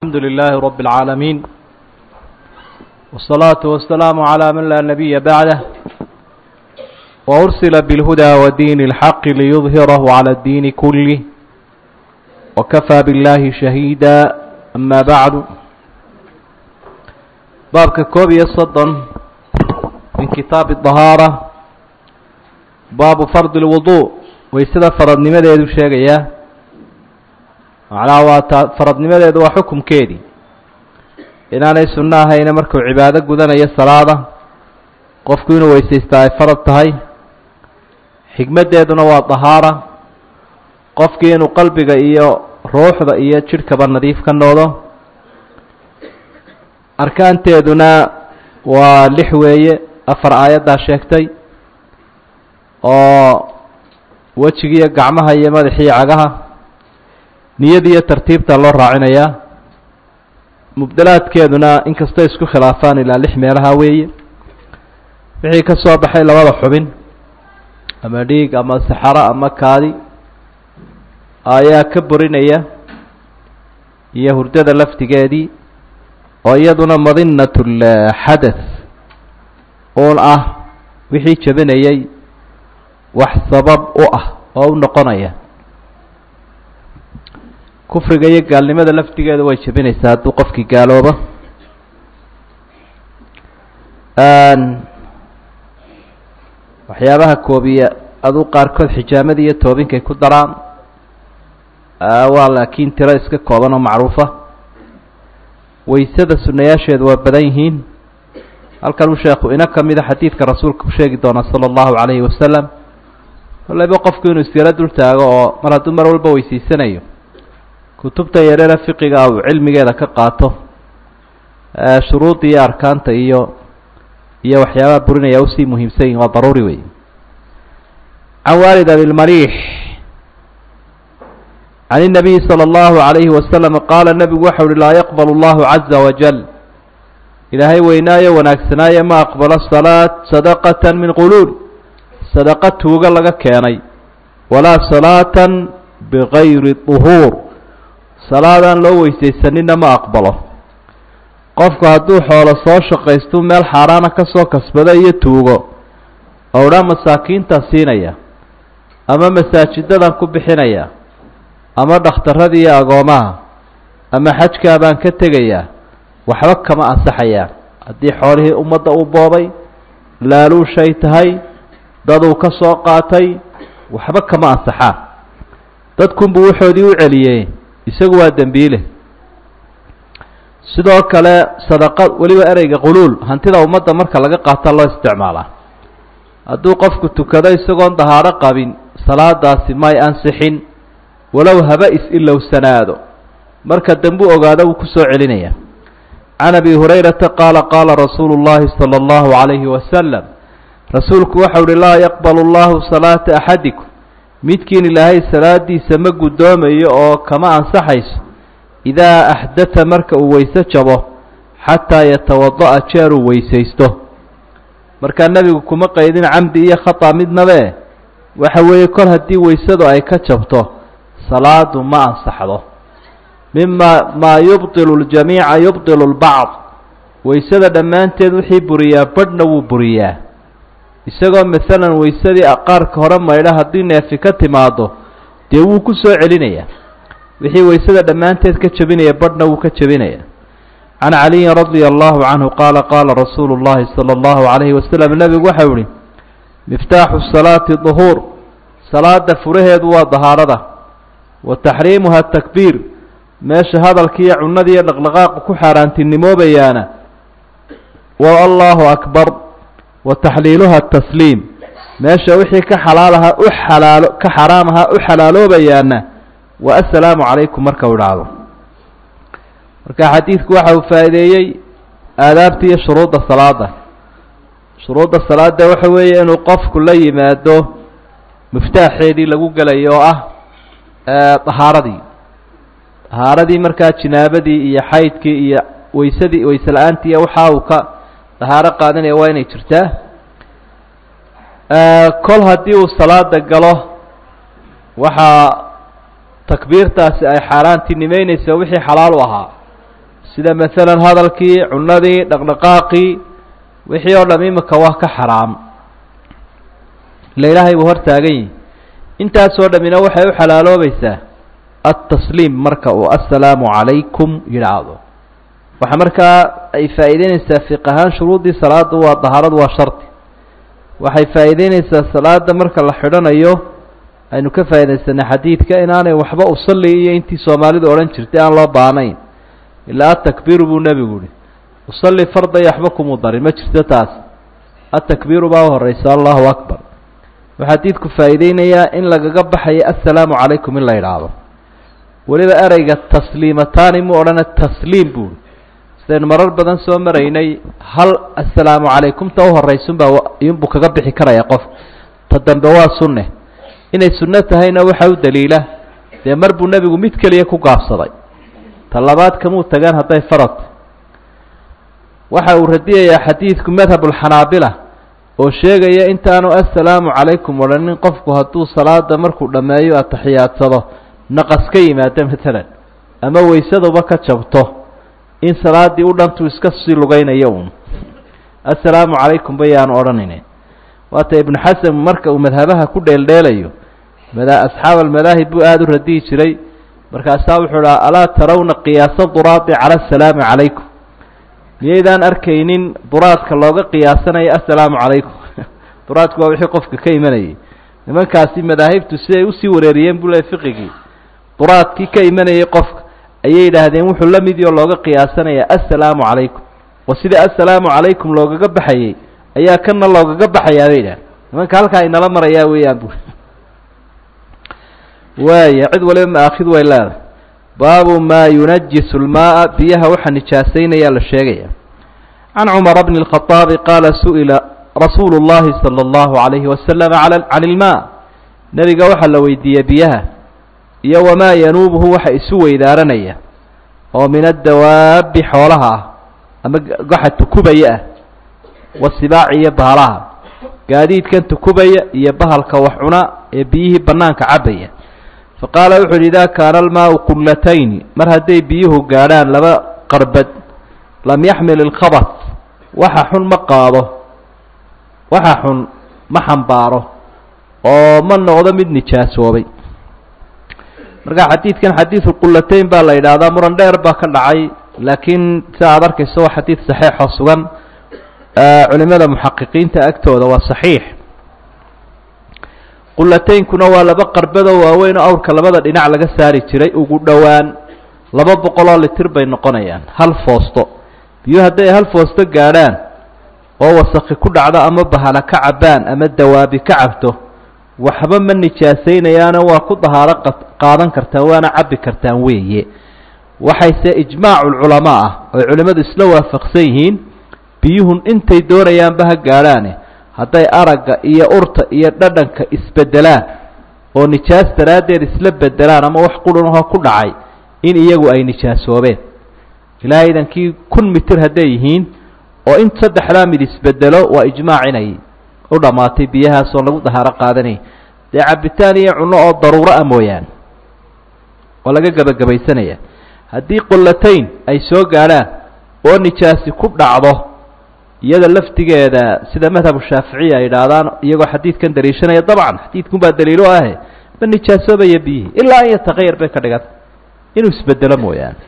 الحمد لله رب العالمين والصلاة والسلام على من لا نبي بعده وأرسل بالهدى ودين الحق ليظهره على الدين كله وكفى بالله شهيدا أما بعد baabka koob iyo soddon min kitaabi dahaara baabu fardi lwudu waysada faradnimadeedu sheegayaa macnaha waa taa faradnimadeedu waa xukumkeedii inaanay sunno ahayna markuu cibaado gudanayo salaada qofku inuu weysaystaa ay farad tahay xigmaddeeduna waa dahaara qofkii inuu qalbiga iyo ruuxda iyo jidhkaba nadiif ka noodo arkaanteeduna waa lix weeye afar aayaddaa sheegtay oo wejigiiyo gacmaha iyo madaxiiyo cagaha niyadiiyo tartiibta loo raacinayaa mubdalaadkeeduna inkastoo isku khilaafaan ilaa lix meelaha weeye wixii ka soo baxay labada xubin ama dhiig ama saxaro ama kaadi ayaa ka borinaya iyo hurdada laftigeedii oo iyaduna madinat lxadath uun ah wixii jebinayay wax sabab u ah oo u noqonaya kufriga iyo gaalnimada laftigeeda way jebinaysaa hadduu qofkii gaaloobo waxyaabaha koobiya aduu qaarkood xijaamada iyo toobinkay ku daraan waa laakiin tiro iska kooban oo macruufa waysada sunayaasheedu waa badan yihiin halkan uu sheekhu ina ka mida xadiidka rasuulka ku sheegi doona sala allahu calayhi wasalam kollayba qofku inuu isyaro dul taago oo mar hadduu mar walba weysiisanayo kutubta yareera fiqiga uu cilmigeeda ka qaato shuruudda iyo arkaanta iyo iyo waxyaabaha burinaya usii muhiimsan yihin waa daruuri wey can waalid abilmaliix can الnabiyi slى اllahu عalayhi wasalam qaala nebigu waxa uhi laa yaqbal اllahu caza wajal ilaahay weynaayo wanaagsanaayo ma aqbalo salaat sadaqata min quluul sadaqa tuuga laga keenay walaa salaata bigayri طuhuur salaadaan loo weysaysanina ma aqbalo qofku hadduu xoolo soo shaqaystu meel xaaraana ka soo kasbado iyo tuugo oo dhaa masaakiintaa siinaya ama masaajidadan ku bixinaya ama dhakhtarradii iyo agoomaha ama xajkaa baan ka tegayaa waxba kama ansaxayaan haddii xoolihii ummadda uu boobay laaluushay tahay daduu ka soo qaatay waxba kama ansaxaan dadkunbuu waxoodii u celiyey isagu waa dembiile sidoo kale sadaqa weliba ereyga quluul hantida ummadda marka laga qaata loo isticmaalaa hadduu qofku tukado isagoon dahaaro qabin salaadaasi may ansixin walow haba is-ilowsanaado marka dambuu ogaado wuu ku soo celinaya can abi hurayrata qaala qaala rasuulu llahi sala allahu calayhi wasalam rasuulku waxau uhi laa yaqbalu allahu salaata axadikum midkiin ilaahay salaadiisa ma guddoomayo oo kama ansaxayso idaa axdata marka uu weyse jabo xataa yatawada'a jeeruu weysaysto markaa nebigu kuma qaydin camdi iyo khata midnabe waxa weeye kol haddii weysadu ay ka jabto salaadu ma ansaxdo mima maa yubdilu ljamiica yubdilu lbacd weysada dhammaanteed wixii buriyaa badhna wuu buriyaa isagoo masalan weysadii qaarka hore maydha haddii neefi ka timaado dee wuu ku soo celinayaa wixii weysada dhammaanteed ka jebinaya badhna wuu ka jebinaya can caliyin radia allahu canhu qaala qaala rasuulu llahi sala allahu calayhi wasalam nebigu waxau ihi miftaaxu salaati duhuur salaada furaheedu waa dahaarada wa taxriimuha takbiir meesha hadalkiiyo cunadiiyo dhaqdhaqaaqu ku xaaraantinimoobayaana waa allahu akbar wa taxliiluha tasliim meesha wixii ka xalaalahaa u xalaalo ka xaraam ahaa u xalaaloobayaana waa assalaamu calaykum marka u idhaahdo marka xadiidku waxa uu faa'iideeyey aadaabta iyo shuruudda salaada shuruudda salaada waxa weeye inuu qofku la yimaado miftaaxeedii lagu gelayo oo ah dahaaradii dahaaradii markaa jinaabadii iyo xaydkii iyo weysadii weyse la-aantii iyo waxa uu ka dahaaro qaadanaya waa inay jirtaa kol haddii uu salaada galo waxaa takbiirtaasi ay xaaraantinimeynaysa wixii xalaal u ahaa sida masalan hadalkii cunadii dhaqdhaqaaqii wixii oo dham imika waa ka xaraam ila ilaahay buu hor taagan yihi intaasoo dhammina waxay u xalaaloobaysaa altasliim marka uu assalaamu calaykum yidhaahdo waxaa markaa ay faa'iideynaysaa fiq ahaan shuruuddii salaada waa dahaaradu waa shardi waxay faa'iideynaysaa salaada marka la xidhanayo aynu ka faa'iidaysanay xadiidka inaanay waxba usalli iyo intii soomaalidu odhan jirtay aan loo baanayn ilaa atakbiiru buu nebigu yihi usalli farda iyo waxba kumuu darin ma jirto taas atakbiiru baa u horeysa allahu akbar waxaa xadiidku faa'iideynayaa in lagaga baxayo assalaamu calaykum in la yidhaahdo weliba ereyga tasliimataani mu odhana tasliim buui sidaynu marar badan soo maraynay hal assalaamu calaykumta u horaysunbaa iyunbuu kaga bixi karaya qof ta dambe waa sunne inay sunno tahayna waxaa u daliila dee mar buu nebigu mid keliya ku gaabsaday ta labaad kamuu tagaan hadday farad waxa uu radiyayaa xadiidku madhabulxanaabila oo sheegaya intaanu assalaamu calaykum odhanin qofku hadduu salaada markuu dhammeeyo atixiyaadsado naqas ka yimaado matalan ama waysaduba ka jabto in salaaddii u dhantuu iska sii lugaynayo uun assalaamu calaykum bayaanu odhanayne waata ibnu xasan marka uu madhabaha ku dheeldheelayo mada asxaab almadaahib buu aada u radiyi jiray markaasaa wuxuu dhaha alaa tarawna qiyaasa duraadi cala asalaami calaykum miyaydaan arkaynin duraadka looga qiyaasanayo assalaamu calaykum duraadku waa wixii qofka ka imanayay nimankaasi madaahibtu siday usii wareeriyeen buu le fiqigii duraadkii ka imanayay qofka ayay yidhaahdeen wuxuu la mid oo looga qiyaasanaya assalaamu calaykum oo sida assalaamu calaykum loogaga baxayey ayaa kana loogaga baxayaa bay yidhahdeen nimanka halkaa inala marayaa weeyaan bu waaya cid waliba maakhid way leedahay baabu maa yunajisu lmaaa biyaha waxa nijaasaynayaa la sheegaya can cumara bni اlkhaطaabi qaala su'ila rasuulu اllahi salى اllahu عalayhi wasalam can ilmaa nebiga waxaa la weydiiyey biyaha iyo wamaa yanuubuhu waxa isu weydaaranaya oo min addawaabi xoolaha ah ama waxa tukubaya ah wasibaaci iyo bahalaha gaadiidkan tukubaya iyo bahalka wax cuna ee biyihii bannaanka cabaya faqaala wuxu uhi idaa kaana almaau qullatayni mar hadday biyuhu gaadhaan laba qarbad lam yaxmil ilkhabat waxa xun ma qaado waxa xun ma xambaaro oo ma noqdo mid nijaasoobay marka xadiidkan xadiidu qullatayn baa la yidhaahdaa muran dheer baa ka dhacay laakiin sida aad arkayso waa xadiid saxiixoo sugan culimada muxaqiqiinta agtooda waa saxiix qulataynkuna waa laba qarbadoo waaweyn oo awrka labada dhinac laga saari jiray ugu dhowaan laba boqoloo litir bay noqonayaan hal foosto biyuu hadday hal foosto gaadhaan oo wasaki ku dhacdo ama bahana ka cabbaan ama dawaabi ka cabto waxba ma nijaasaynayaano waa ku dahaaro qaadan kartaan waana cabbi kartaan weeye waxayse ijmaaculculamaa ah oy culimmadu isla waafaqsan yihiin biyuhun intay doonayaanba ha gaadhaane hadday aragga iyo urta iyo dhadhanka isbedelaan oo nijaas daraaddeed isla bedelaan ama wax qurunahoo ku dhacay in iyagu ay nijaasoobeen ilaahay idankii kun mitir hadday yihiin oo in saddexdaa mid isbedelo waa ijmaac inay u dhammaatay biyahaas oo lagu dahaaro qaadanayay dee cabitaan iyo cunno oo daruuro ah mooyaane oo laga gebagabaysanaya haddii qullatayn ay soo gaadhaan oo nijaasi ku dhacdo iyada laftigeeda sida madhabu shaaficiya ay idhaahdaan iyagoo xadiidkan daliishanaya dabcan xadiidkun baa daliilo ahe ma nijaasoobaya biyihii ilaa an yataqayar bay ka dhiganta inuu isbedelo mooyaane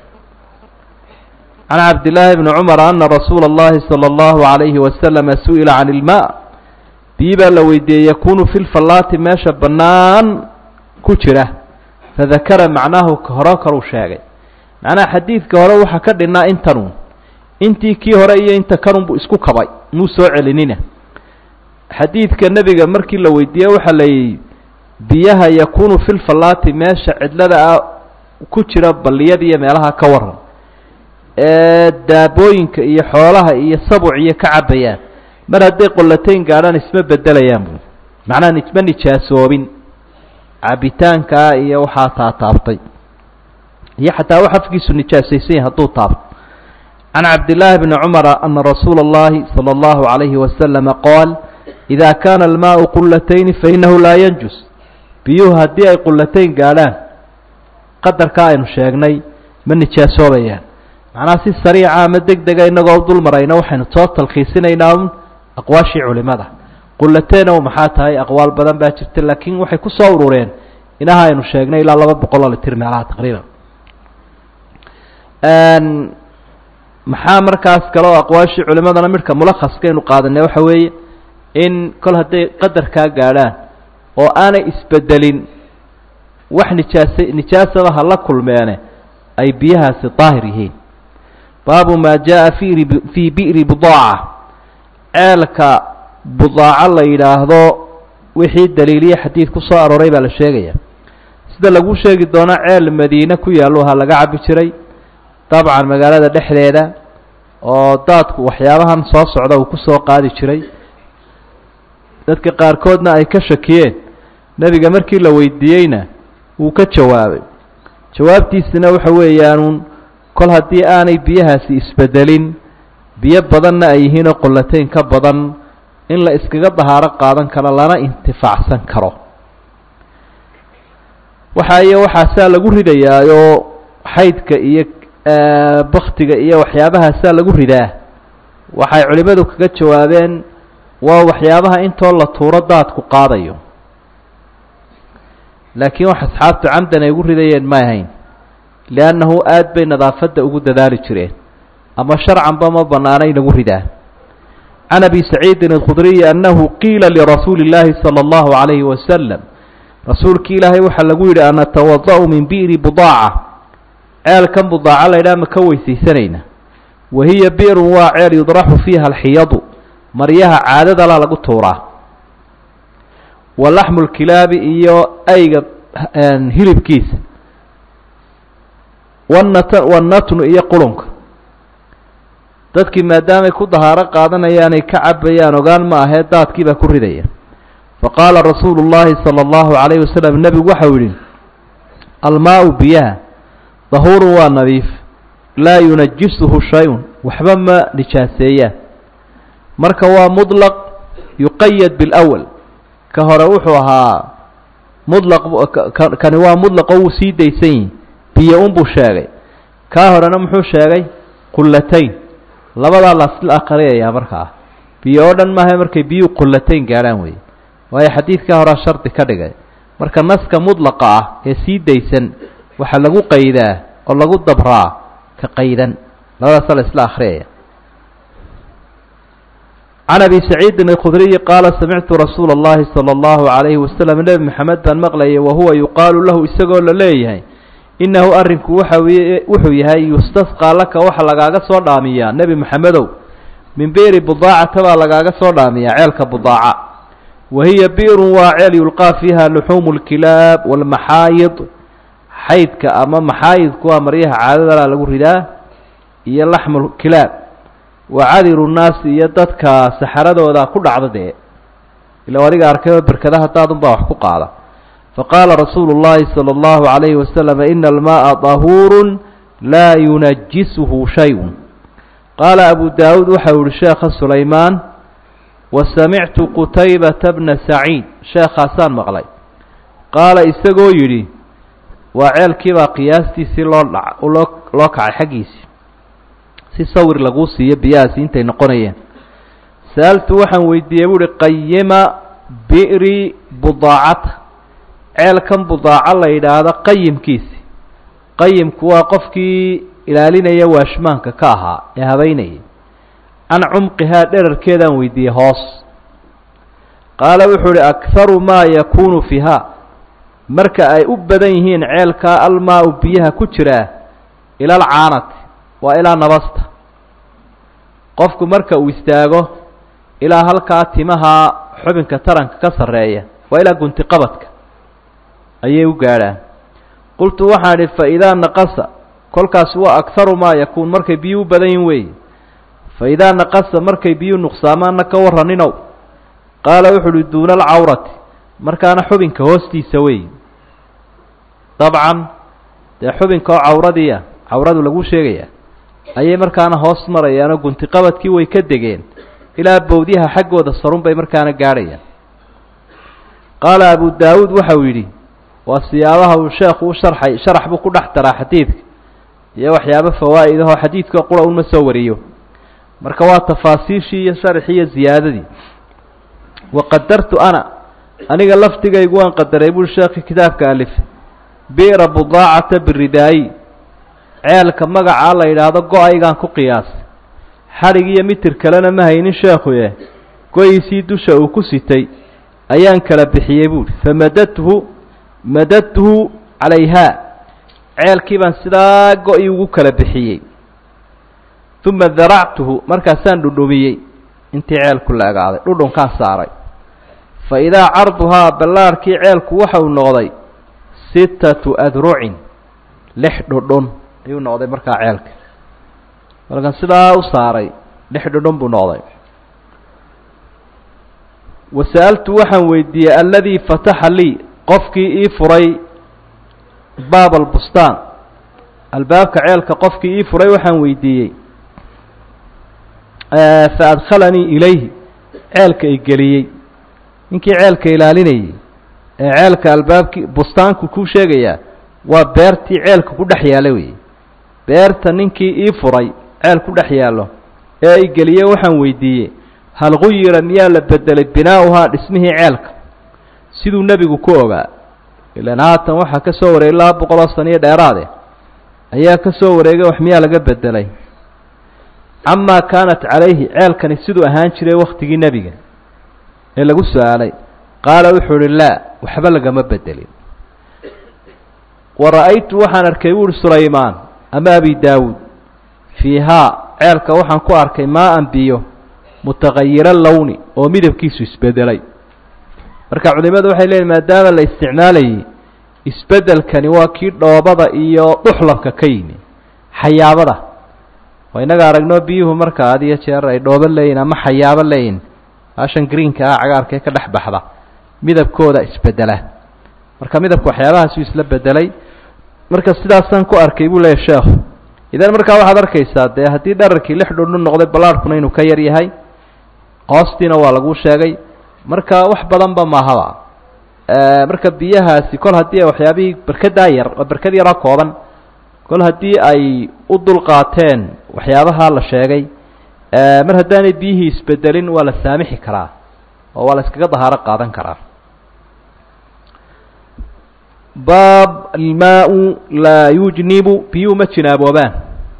can cabdillaahi bni cumar ana rasuula اllahi salى اllahu عalayhi wasalama su'ila can ilma biyi baa la weydiiyey yakunu fi lfallaati meesha bannaan ku jira fadakara macnaahu hore kaluu sheegay macnaha xadiidka hore waxaa ka dhinnaa intanu intii kii hore iyo inta kanunbu isku kabay muu soo celinina xadiidka nebiga markii la weydiiyey waxaa la yidhi biyaha yakunu fi lfallaati meesha cidlada ah ku jira balliyada iyo meelaha ka waran ee daabooyinka iyo xoolaha iyo sabuc iyo ka cabbayaan mar hadday qollatayn gaadhaan isma bedelayaan bu macnaha isma nijaasoobin cabitaankaa iyo waxaa taataabtay iyo xataa wax afkiisu nijaasaysan yahay hadduu taabto can cabdillaahi bni cumara ana rasuula اllahi salى اllahu عalayhi wasalama qaal ida kaana almaau qulatayni fainahu laa yanjus biyuhu haddii ay qullatayn gaadhaan qadarkaa aynu sheegnay ma nijaasoobayaan macnaha si sariica ama deg dega inagoo u dul marayna waxaynu soo talkhiisinaynaa un aqwaashii culimada qulateena u maxaa tahay aqwaal badan baa jirta laakiin waxay ku soo urureen inaha aynu sheegnay ilaa laba boqol oo litir meelaha taqriiban maxaa markaas kale oo aqwaashii culimadana midhka mulakhaskaynu qaadanay waxa weeye in kol hadday qadarkaa gaadhaan oo aanay isbedelin wax nijaasa nijaasaba ha la kulmeene ay biyahaasi daahir yihiin baabu maa jaa-a fi fii bi'ri budaaca ceelka budaaco la yidhaahdo wixii daliiliya xadiid ku soo arooray baa la sheegaya sida lagu sheegi doono ceel madiine ku yaallo ha laga cabi jiray dabcan magaalada dhexdeeda oo daadku waxyaabahan soo socda uu ku soo qaadi jiray dadka qaarkoodna ay ka shakiyeen nebiga markii la weydiiyeyna wuu ka jawaabay jawaabtiisina waxa weeyaanuun kol haddii aanay biyahaasi isbedelin biyo badanna ay yihiinoo qollateyn ka badan in la iskaga dahaaro qaadan karo lana intifaacsan karo waxa iyo waxaasaa lagu ridayaayoo xaydka iyo baktiga iyo waxyaabahaasaa lagu ridaa waxay culimmadu kaga jawaabeen waa waxyaabaha intoo la tuuro daadku qaadayo laakiin wax asxaabtu camdan ay ugu ridayeen ma ahayn liannahu aad bay nadaafadda ugu dadaali jireen ama sharcanba ma bannaana inagu ridaa can abi saciidin alkhudriyi annahu qiila lirasuuli اllaahi salى اllahu عalayhi wasalam rasuulki ilaahay waxaa lagu yidhi anatawada' min bi'ri budaaca ceelkan budaaca laydhaha ma ka weysaysanayna wahiya bi'run waa ceel yudraxu fiiha alxiyadu maryaha caadadala lagu tuuraa wa laxmu lkilaabi iyo ayga hilibkiisa wanat wanatnu iyo qurunka dadkii maadaamay ku dahaaro qaadanayaanay ka cabayaan ogaan ma ahee daadkii baa ku ridaya faqaala rasuulu llaahi sala allahu calayhi wasalam nebigu waxau yidhi almaau biyaha dahuurun waa nadiif laa yunajisuhu shay-un waxba ma nijaaseeyaan marka waa mudlaq yuqayad bilawal ka hore wuxuu ahaa mudlaq kani waa mudlaqo wuu sii daysan yihi biyo unbuu sheegay kaa horena muxuu sheegay qullatayn labadaa lasla aqriyayaa markaa biyo oo dhan maaha markay biyuhu qullatayn gaadhaan weeye waayo xadiidkaa horea shardi ka dhigay marka naska mudlaqa ah ee sii daysan waxaa lagu qaydaa oo lagu dabraa ka qaydan labadaasa la isla akhriyaya can abi saciidin alkhudriyi qaala samictu rasuula اllahi salى اllahu عalayhi wasalam nebi maxamed baan maqlayay wahuwa yuqaalu lahu isagoo la leeyahay innahu arrinku waxa wuxuu yahay yustasqaa laka waxa lagaaga soo dhaamiyaa nebi maxamedow min bi'ri budaacata baa lagaaga soo dhaamiyaa ceelka budaaca wa hiya bi'run waa ceel yulqaa fiiha luxuumu lkilaab waalmaxaayid xaydka ama maxaayidku waa maryaha caadadala lagu ridaa iyo laxmu kilaab wa cadiru nnaasi iyo dadka saxaradooda ku dhacda dee ila adiga arkayoo berkadaha daadunbaa wax ku qaada faqaala rasuulu اllahi salى اllahu عalayhi wasalam ina almaءa dahuuru laa yunajisuhu shayun qaala abu daawuud waxau yihi sheekha sulaymaan wasamictu qutaybata bna saciid sheekhaasaan maqlay qaala isagoo yidhi waa ceelkiibaa qiyaastiisii loo dha loo loo kacay xaggiisii si sawir laguu siiyo biyahaasi intay noqonayeen sa'altu waxaan weydiiyey buuhi qayima bi'ri budaacata ceelkan budaaco la yidhaahdo qayimkiisi qayimku waa qofkii ilaalinaya waashmaanka ka ahaa ee habeynayay can cumqihaa dherarkeedaan weydiiyey hoos qaala wuxuu uhi akharu maa yakuunu fiiha marka ay u badan yihiin ceelkaa almaa-u biyaha ku jiraa ila alcaanati waa ilaa nabasta qofku marka uu istaago ilaa halkaa timaha xubinka taranka ka sarreeya waa ilaa guntiqabadka ayay u gaadhaan qultu waxaan idhi fa idaa naqasa kolkaas waa akharu maa yakuun markay biyuu u badan yihin weeye fa idaa naqasa markay biyuu nuqsaamaanna ka warraninow qaala wuxu uhi duuna alcawrati markaana xubinka hoostiisa weeye dabcan dee xubinka oo cawradiia cawradu lagu sheegaya ayay markaana hoos marayaanoo guntiqabadkii way ka degeen ilaa bowdyaha xaggooda sarun bay markaana gaadhayaan qaala abu daawuud waxau yidhi waa siyaabaha uu sheekhu u sharxay sharax buu ku dhex daraa xadiidka iyo waxyaabo fawaa'id ahoo xadiidka qura unma soo wariyo marka waa tafaasiishii iyo sharxii iyo ziyaadadii waqadartu ana aniga lafdigaygu waan qadaray buri sheekhi kitaabka alif bi'ra budaacata biridaayi ceelka magacaa la yidhaahdo go-aygaan ku qiyaasay xadhig iyo mitir kalena ma haynin sheekhuye go-iisii dusha uu ku sitay ayaan kala bixiyey buuhi famadadtuhu madadtuhu calayhaa ceelkii baan sidaa go-ii ugu kala bixiyey uma daractuhu markaasaan dhudhumiyey intii ceelku la egaaday dhudhunkaan saaray fa idaa carduhaa ballaarhkii ceelku waxa uu noqday sittatu adrucin lix dhudhun ayuu noqday markaa ceelka markaan sidaa u saaray lix dhudhun buu noqday wasa'altu waxaan weydiiyey alladii fataxa lii qofkii ii furay baab albustaan albaabka ceelka qofkii ii furay waxaan weydiiyey fa adkhalanii ilayhi ceelka i geliyey ninkii ceelka ilaalinayey ee ceelka albaabkii bustaanku kuu sheegayaa waa beertii ceelka ku dhex yaalla weeye beerta ninkii ii furay ceel ku dhex yaallo ee i geliyey waxaan weydiiyey hal guyira miyaa la bedelay binaa'uhaa dhismihii ceelka siduu nebigu ku ogaa ilaan haatan waxaa ka soo wareegay laba boqol oo saniyo dheeraade ayaa ka soo wareegay wax miyaa laga bedelay camaa kaanat calayhi ceelkani siduu ahaan jiray wakhtigii nebiga ee lagu su-aalay qaala wuxuu uhi laa waxba lagama bedelin wa ra'aytu waxaan arkay buuhi sulaymaan ama abi daawuud fiihaa ceelka waxaan ku arkay maa-an biyo mutaqayira lowni oo midabkiisu isbedelay marka culimadu waxay leeyihin maadaama la isticmaalayay isbedelkani waa kii dhoobada iyo duxlabka ka yimi xayaabada waa inaga aragno biyuhu marka had iyo jeer ay dhoobo leeyihin ama xayaabo leeyihin baashan greenka ah cagaarka ee ka dhex baxda midabkooda isbedela marka midabka waxyaabahaasuu isla bedelay marka sidaasaan ku arkay buu leeyahy sheekhu idan markaa waxaad arkaysaa dee haddii dhararkii lix dhundhun noqday ballaarhkuna inuu ka yar yahay hoostiina waa laguu sheegay marka wax badanba maahaba marka biyahaasi kol haddii waxyaabihii berkadaa yar waa berkad yaroo kooban kol haddii ay u dulqaateen waxyaabaha la sheegay mar haddaanay biyihii isbedelin waa la saamixi karaa oo waa la iskaga dahaaro qaadan karaa baab almaa-u laa yujnibu biyuhu ma jinaaboobaan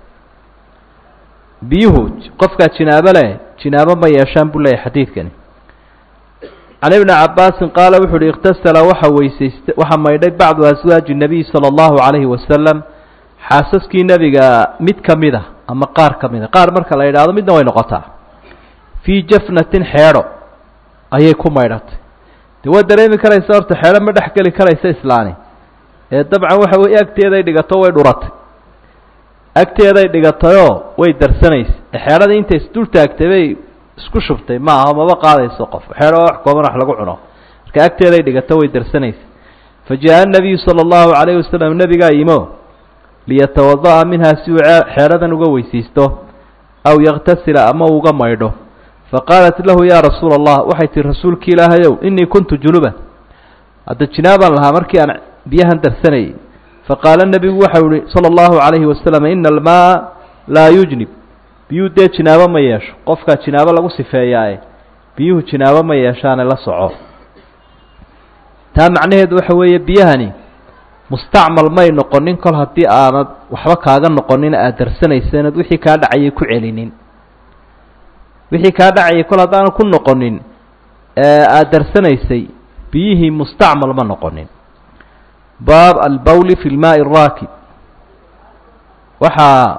biyuhu qofkaa jinaabo leh jinaabo ma yeeshaan buu leeyahy xadiidkani can ibni cabaasin qaala wuxu uhi ikhtasala waxa weysaysta waxaa maydhay bacdu aswaaji nabiy sala allahu calayhi wasalam xaasaskii nebiga mid ka mid a ama qaar ka mid a qaar marka la yidhaahdo midna way noqotaa fii jafnatin xeedho ayay ku maydhatay de waa dareemi karaysa horta xeedho ma dhex geli karaysa islaani ee dabcan waxa weye agteeday dhigato way dhuratay agteeday dhigatayoo way darsanaysa xeedhadii intay isdul taagtay bay isku shubtay ma aha maba qaadayso qof xeedho wax kooban wax lagu cuno marka agteeday dhigato way darsanaysa fa jaa-a nabiyu sala allahu calayhi wasalam nebigaa yimo liyatawada'a minhaa si uu xeedhadan uga weysaysto aw yaktasila ama uga maydho faqaalat lahu yaa rasuula allah waxay tihi rasuulki ilaahayow inii kuntu junuban hadda jinaabaan lahaa markii aan biyahan darsanayay faqaala nebigu waxau ihi sala allahu calayhi wasalam ina almaa laa yujnib biyuhu dee jinaabo ma yeesho qofkaa jinaabo lagu sifeeyaaye biyuhu jinaabo ma yeeshaane la soco taa macnaheedu waxa weeye biyahani mustacmal may noqonin kol haddii aanad waxba kaaga noqonin aada darsanaysa inaad wixii kaa dhacayay ku celinin wixii kaa dhacayay kol haddaanad ku noqonin aada darsanaysay biyihii mustacmal ma noqonin baab albawli fi lmaai araakib waxaa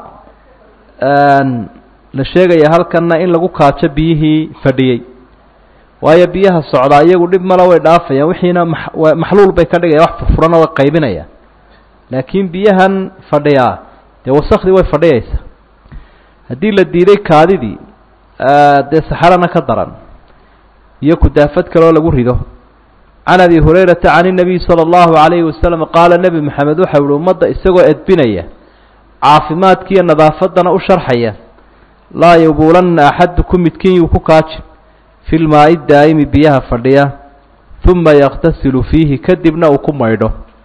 la sheegaya halkanna in lagu kaajo biyihii fadhiyey waayo biyaha socdaa iyagu dhib male way dhaafayaan wixiina maxluul bay ka dhigaya wax furfurana way qaybinayaan laakiin biyahan fadhiyaa dee wasakdii way fadhiyaysaa haddii la diiday kaadidii dee saxarana ka daran iyo kudaafad kaloo lagu rido can abi hurayrata can inabiy sala allahu calayhi wasalam qaala nebi maxamed waxau ihi ummadda isagoo edbinaya caafimaadkiiyo nadaafaddana u sharxaya laa yabuulanna axadukum midkiin yuu ku kaajin fi lmaa'i daa'imi biyaha fadhiya uma yakhtasilu fiihi kadibna uu ku maydho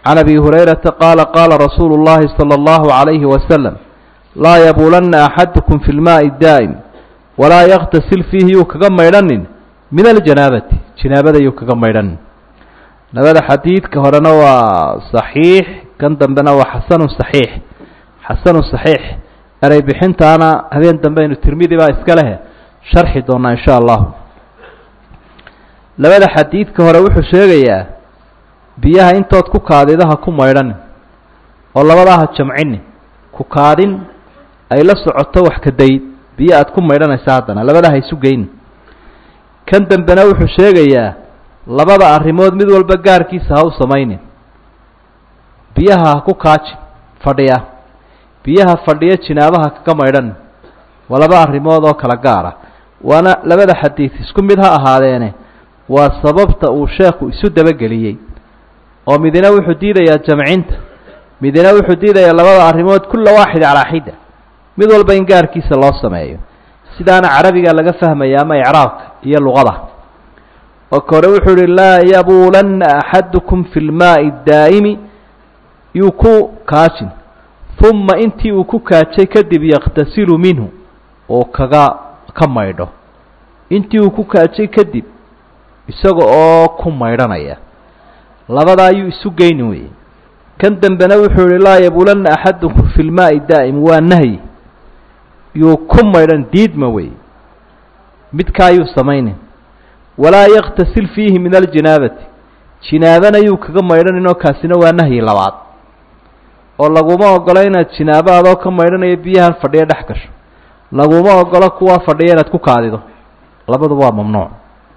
can abi hurayrata qaala qaala rasuulu اllahi salى اllahu عalayhi wasalam laa yabuulanna axadukum fi lmaai daa'im walaa yaktasil fiihi yuu kaga maydhanin min aljanaabati janaabada yuu kaga maydhanin labada xadiidka horena waa saxiix kan dambena waa xasanu saxiix xasanu saxiix erey bixintaana habeen dambe aynu tirmidi baa iska lehe sharxi doonaa insha allahu labada xadiidka hore wuxuu sheegayaa biyaha intood ku kaadida ha ku maydhanin oo labadaa ha jamcinin ku kaadin ay la socoto wax ka dayd biyo aad ku maydhanaysa haddana labadaa ha isu geynin kan dambena wuxuu sheegayaa labada arrimood mid walba gaarkiisa ha u samaynin biyaha ha ku kaaji fadhiya biyaha fadhiya jinaabaha kaga maydhan waa laba arrimood oo kala gaara waana labada xadiid isku mid ha ahaadeene waa sababta uu sheekhu isu dabageliyey oo midina wuxuu diidayaa jamcinta midina wuxuu diidayaa labada arrimood kulla waaxid calaa xida mid walba in gaarkiisa loo sameeyo sidaana carabiga laga fahmaya ama icraabka iyo luqada oo kore wuxuu ihi laa yabuulanna axadukum fi lmaai daa'imi yuu ku kaajin uma intii uu ku kaajay kadib yakhtasilu minhu oo kaga ka maydho intii uu ku kaajay kadib isaga oo ku maydhanaya labada ayuu isu geyni weye kan dambena wuxuu yihi laa yabuulanna axadukum fi lmaai daa'im waa nahyi yuu ku maydhan diidma wey midkaayuu samaynin walaa yaktasil fiihi min aljinaabati jinaabana yuu kaga maydhaninoo kaasina waa nahyi labaad oo laguma ogolo inaad jinaabo adoo ka maydhanayo biyahan fadhiya dhex gasho laguma ogolo kuwaa fadhiya inaad ku kaadido labaduba waa mamnuuc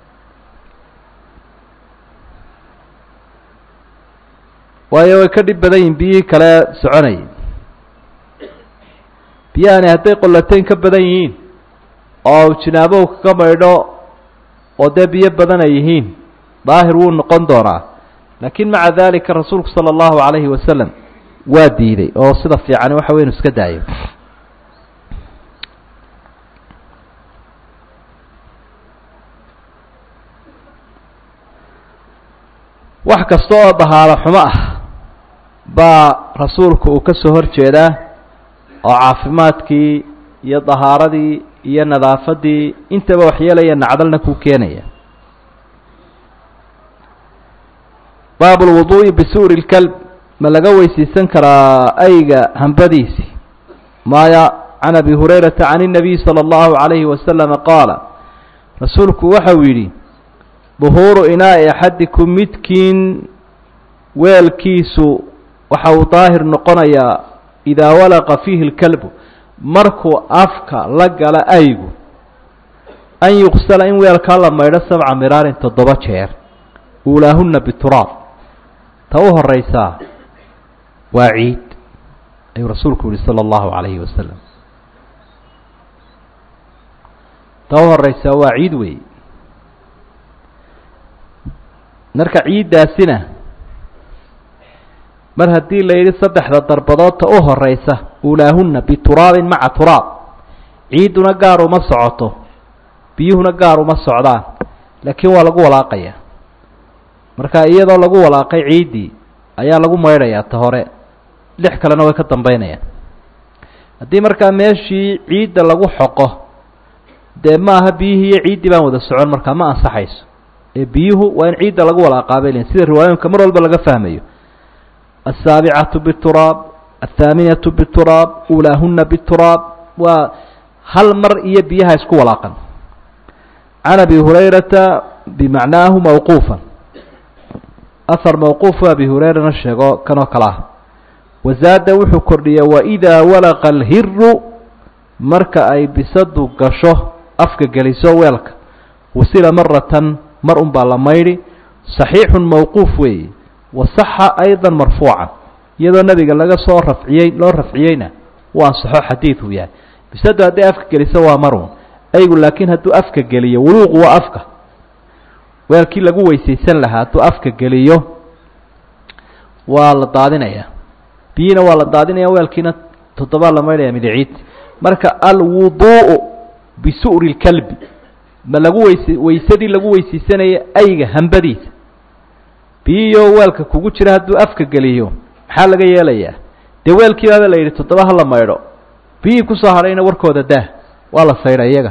waayo way ka dhib badan yihin biyihii kale soconayay biyahani hadday qollateyn ka badan yihiin oo jinaabow kaga maydho oo dee biyo badan ay yihiin daahir wuu noqon doonaa laakiin maca dalika rasuulku sala allahu calayhi wasalam waa diiday oo sida fiicani waxa wey inu iska daayo wax kasta oo dahaaro xumo ah baa rasuulku uu ka soo hor jeedaa oo caafimaadkii iyo dahaaradii iyo nadaafaddii intaba waxyeelaya nacdalna kuu keenaya baab lwuduu'i bisuuri lkalb ma laga weysiisan karaa ayga hambadiisi maya can abi hurayrata can الnabiy salى اllahu عalayhi wasalama qaala rasuulku waxa uu yidhi duhuuru inaa'i axadikum midkiin weelkiisu waxa uu daahir noqonayaa idaa walaqa fiihi اlkalbu markuu afka la gala aygu an yuqsala in weelkaa la maydho sabca miraarin toddoba jeer uulaahuna bituraab ta u horeysaa waa ciid ayuu rasuulku yihi salى اllahu عalayhi wasalam ta u horeysaa waa ciid wey marka ciiddaasina mar haddii la yidhi saddexda darbadood ta u horeysa uulaahuna bituraabin maca turaab ciidduna gaar uma socoto biyuhuna gaar uma socdaan laakiin waa lagu walaaqaya marka iyadoo lagu walaaqay ciiddii ayaa lagu maydhayaa ta hore lix kalena way ka dambeynayaan haddii markaa meeshii ciidda lagu xoqo dee maaha biyihii iyo ciiddii baan wada socon markaa ma ansaxayso ee biyuhu waa in ciidda lagu walaaqaabay lein sida riwaayooyinka mar walba laga fahmayo aلsaabicatu bturaab aلthaaminatu bturaab ulaahuna bturaab waa hal mar iyo biyaha isku walaaqan can abi hurayrata bimacnaahu mawquufa ahar mawquufu abi hurayrana sheego kanoo kale ah wazaada wuxuu kordhiyey waidaa walaqa alhiru marka ay bisadu gasho afka geliso weelka wasila maratan mar un baa la maydhi saxiixun mawquuf weeye wasaxa ayda marfuucan iyadoo nebiga laga soo rafciyey loo rafciyeyna uu ansaxo xadiiduu yahay bisadu hadday afka geliso waa marun aygu laakiin hadduu afka geliyo wuluuqu waa afka weelkii lagu weysaysan lahaa hadduu afka geliyo waa la daadinaya biyina waa la daadinaya weelkiina toddobaa la maydhaya midiciid marka alwuduu'u bisu'ri lkalbi ma lagu weyse weysadii lagu weysaysanaya ayga hambadiisa biyiyo weelka kugu jira hadduu afka geliyo maxaa laga yeelayaa dee weelkii baaba la yidhi toddoba hala maydho biyihii kusoo hadhayna warkooda daah waa la saydha iyaga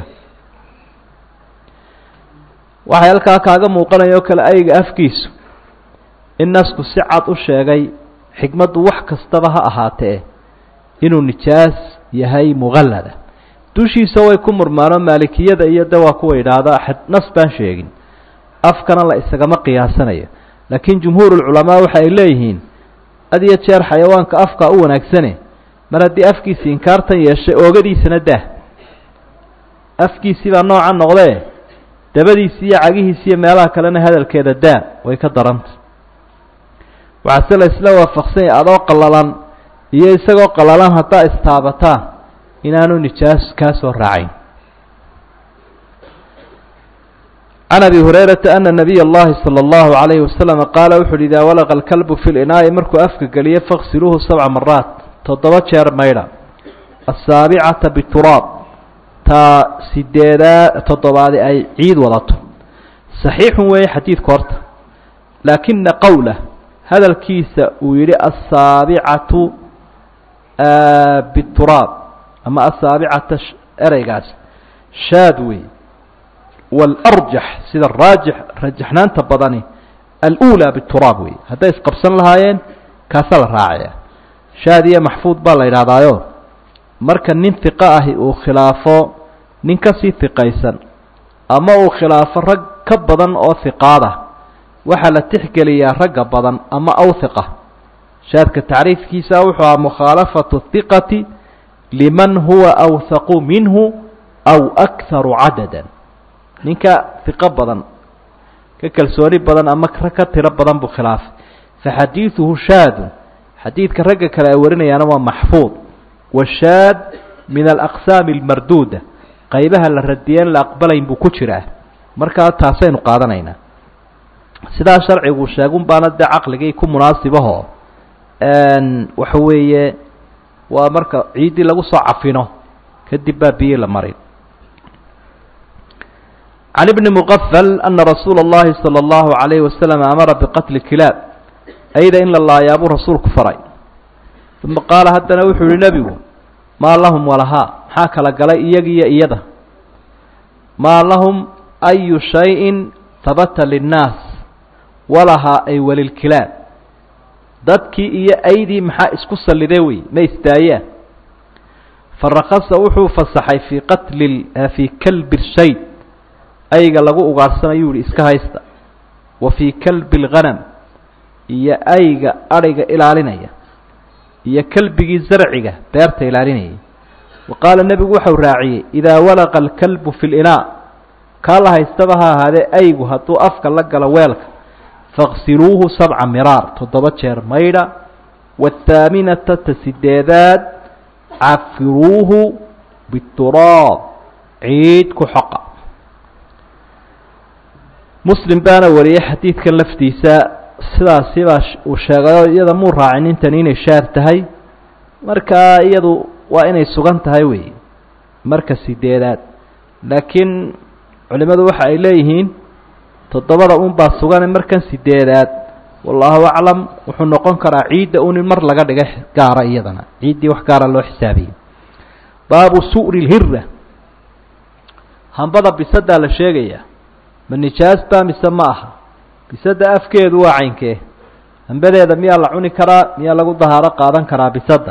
waxay halkaa kaaga muuqanaya oo kale ayga afkiisu in nasku si cad u sheegay xikmaddu wax kastaba ha ahaatee inuu nijaas yahay muqallada dushiisa way ku murmaano maalikiyada iyo de waa kuwa yidhaahda nas baan sheegin afkana la isagama qiyaasanayo laakiin jumhuurulculamaa waxa ay leeyihiin had iyo jeer xayawaanka afka u wanaagsane mar haddii afkiisi inkaartan yeeshay oogadiisana daah afkiisii baa noocan noqdee dabadiisi iyo cagihiisi iyo meelaha kalena hadalkeeda daa way ka daranta waxaase la isla waafaqsan yahay adoo qallalan iyo isagoo qallalan haddaa istaabataan inaanu nijaas kaa soo raacayn can abi hurayrata ana nabiy اllahi salى اllahu عalayhi wasalam qaala wuxu uhi idaa walaqa alkalbu fi linaa'i markuu afka geliyo faqsiluuhu sabca maraat toddoba jeer maydha asaabicata bituraab taa sideedaa toddobaadi ay ciid wadato saxiixun weeye xadiidku horta laakina qowlah hadalkiisa uu yidhi asaabicatu bituraab ama asaabicata ereygaas shaad wey waalarjax sida raajix rajaxnaanta badani alulaa bituraab wey hadday isqabsan lahaayeen kaasa la raacaya shaad iyo maxfuud baa la yidhahdaayo marka nin hiqo ahi uu khilaafo nin kasii hiqaysan ama uu khilaafo rag ka badan oo hiqaada waxaa la tixgeliyaa ragga badan ama awhiqa shaadka tacriifkiisa wuxuu aha mukhaalafatu hiqati liman huwa awhaqu minhu aw akharu cadadan ninka hiqo badan ka kalsooni badan ama rag ka tiro badan buu khilaafay faxadiiduhu shaadun xadiidka ragga kale ay warinayaana waa maxfuud washaad min alaqsaami almarduuda qaybaha la radiyeen la aqbalayn buu ku jiraa markaa taasaynu qaadanaynaa sidaa sharcigu sheegun baana dee caqligii ku munaasibahoo waxa weeye waa marka ciiddii lagu soo cafino kadib baa biyi la marin can ibni muqafal ana rasuula اllahi salى اllahu عalayhi wasalam amara biqatli kilaab ayda in la laayaa buu rasuulku faray uma qaala haddana wuxuu yihi nebigu maa lahum walahaa maxaa kala galay iyagiyo iyada maa lahum ayu shayin habata linnaas walahaa ay walilkilaab dadkii iyo aydii maxaa isku sallidee wey ma istaayaan farakasa wuxuu fasaxay fii qatli fii kalbi shayd ayga lagu ugaadhsanayuu yihi iska haysta wa fii kalbi lghanam iyo ayga adhiga ilaalinaya iyo kelbigii zarciga beerta ilaalinayay wa qaala nebigu waxau raaciyey idaa walaqa alkalbu fi linaa kaa la haystaba ha ahaadee aygu hadduu afka la galo weelka faqsiluuhu sabca miraar toddoba jeer maydha wathaaminata ta sideedaad cafiruuhu bituraab ciid ku xoqa muslim baana wariyey xadiidkan laftiisa sidaasi baa uu sheegayo iyada muu raacin intani inay shaar tahay markaa iyadu waa inay sugan tahay wey marka sideedaad laakiin culimadu waxa ay leeyihiin toddobada un baa sugane markan sideedaad wallahu aclam wuxuu noqon karaa ciidda un in mar laga dhiga gaara iyadana ciiddii wax gaara loo xisaabiyey baabu su'ri lhira hambada bisadaa la sheegaya ma nijaas baa mise ma aha bisada afkeedu waa caynkee hambadeeda miyaa la cuni karaa miyaa lagu dahaaro qaadan karaa bisada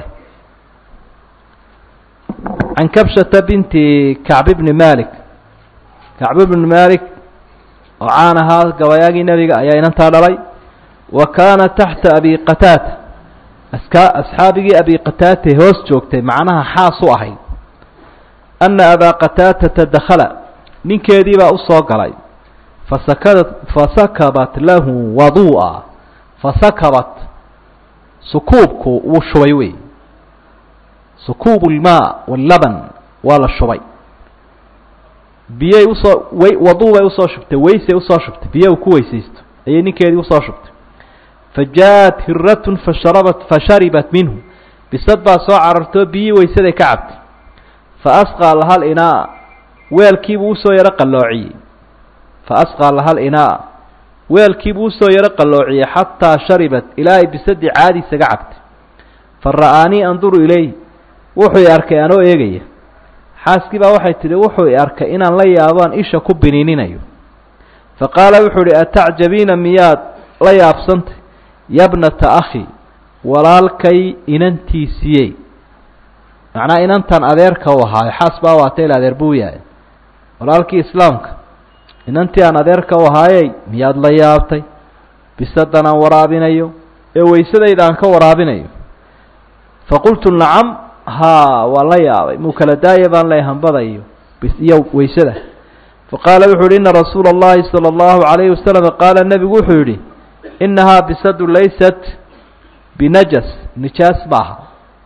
can kabshata binti kacb bni malik kacb bni malik oo caan ahaa gabayaagii nebiga ayaa inantaa dhalay wa kaana taxta abi qataata aska asxaabigii abi qataate hoos joogtay macnaha xaas u ahayd ana abaa qataatata dakhala ninkeedii baa usoo galay fasakadat fasakabat lahu waduu'a fasakabat sukuubku wuu shubay wey sukuubu lmaa wallaban waa la shubay biyay usoo way waduu bay usoo shubtay weysay usoo shubtay biyo uu ku weysaysto ayay ninkeedii usoo shubtay fa jaa-at hiratun fasharabat fasharibat minhu bisad baa soo carartoo biyii weysaday ka cabtay fa asqaa lahal inaa weelkiibuu usoo yaro qalloociyey fa asqaa lahal inaa weelkiibuu usoo yaro qalloociyey xataa sharibat ilaa ay bisadii caadi isaga cabtay fa ra'aanii anduru ilayh wuxuu i arkay anoo eegaya xaaskii baa waxay tidhi wuxuu i arkay inaan la yaabaan isha ku biniininayo fa qaala wuxuu idhi atacjabiina miyaad la yaabsantay yabnata akhi walaalkay inantiisiyey macnaa inantan adeerka u ahaayo xaas baa waatay il adeer buu yahay walaalkii islaamka inantii aan adeerka u ahaayey miyaad la yaabtay bisadan aan waraabinayo ee waysadayda aan ka waraabinayo faqultu nacam haa waan la yaabay muu kala daaya baan leeyahy hambada iyo iyo waysada faqaala wuxuu yihi ina rasuula اllahi salى اllahu عalayhi wasalam qaala nebigu wuxuu yidhi inahaa bisadu laysat binajas nijaas maaha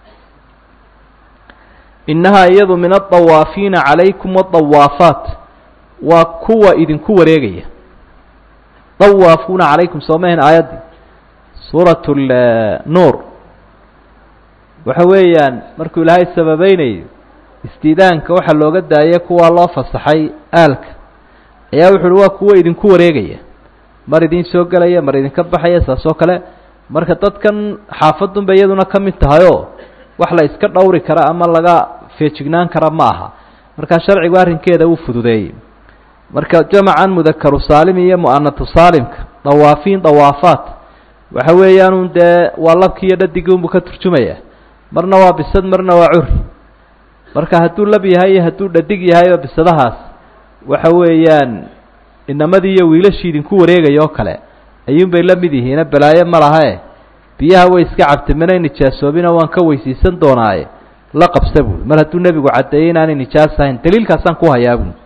inahaa iyadu min aلطawaafiina calaykum waالطawaafaat waa kuwa idinku wareegaya dawaafuuna calaykum soo mahen aayaddii suuraة nuur waxa weeyaan markuu ilaahay sababeynayo istiidaanka waxaa looga daayay kuwaa loo fasaxay aalka ayaa wuxu uhi waa kuwa idinku wareegaya mar idin soo gelaya mar idinka baxaya saas oo kale marka dadkan xaafadunba iyaduna ka mid tahayoo wax la iska dhowri kara ama laga feejignaan kara ma aha markaa sharcigu arrinkeeda uu fududeeyey marka jamacan mudakaru saalim iyo mu'anatu saalimka dawaafiin dawaafaat waxa weeyaanun dee waa labkii iyo dhadigii unbu ka turjumaya marna waa bisad marna waa curi marka hadduu lab yahay iyo hadduu dhadig yahayba bisadahaas waxa weeyaan inamadii iyo wiilashii idinku wareegaya oo kale ayuunbay la mid yihiina balaayo ma lahae biyaha way iska cabtay manay nijaasoobina waan ka weysiisan doonaaye la qabsa buui mar hadduu nebigu caddeeyey inaanay nijaas ahayn daliilkaasaan ku hayaa buui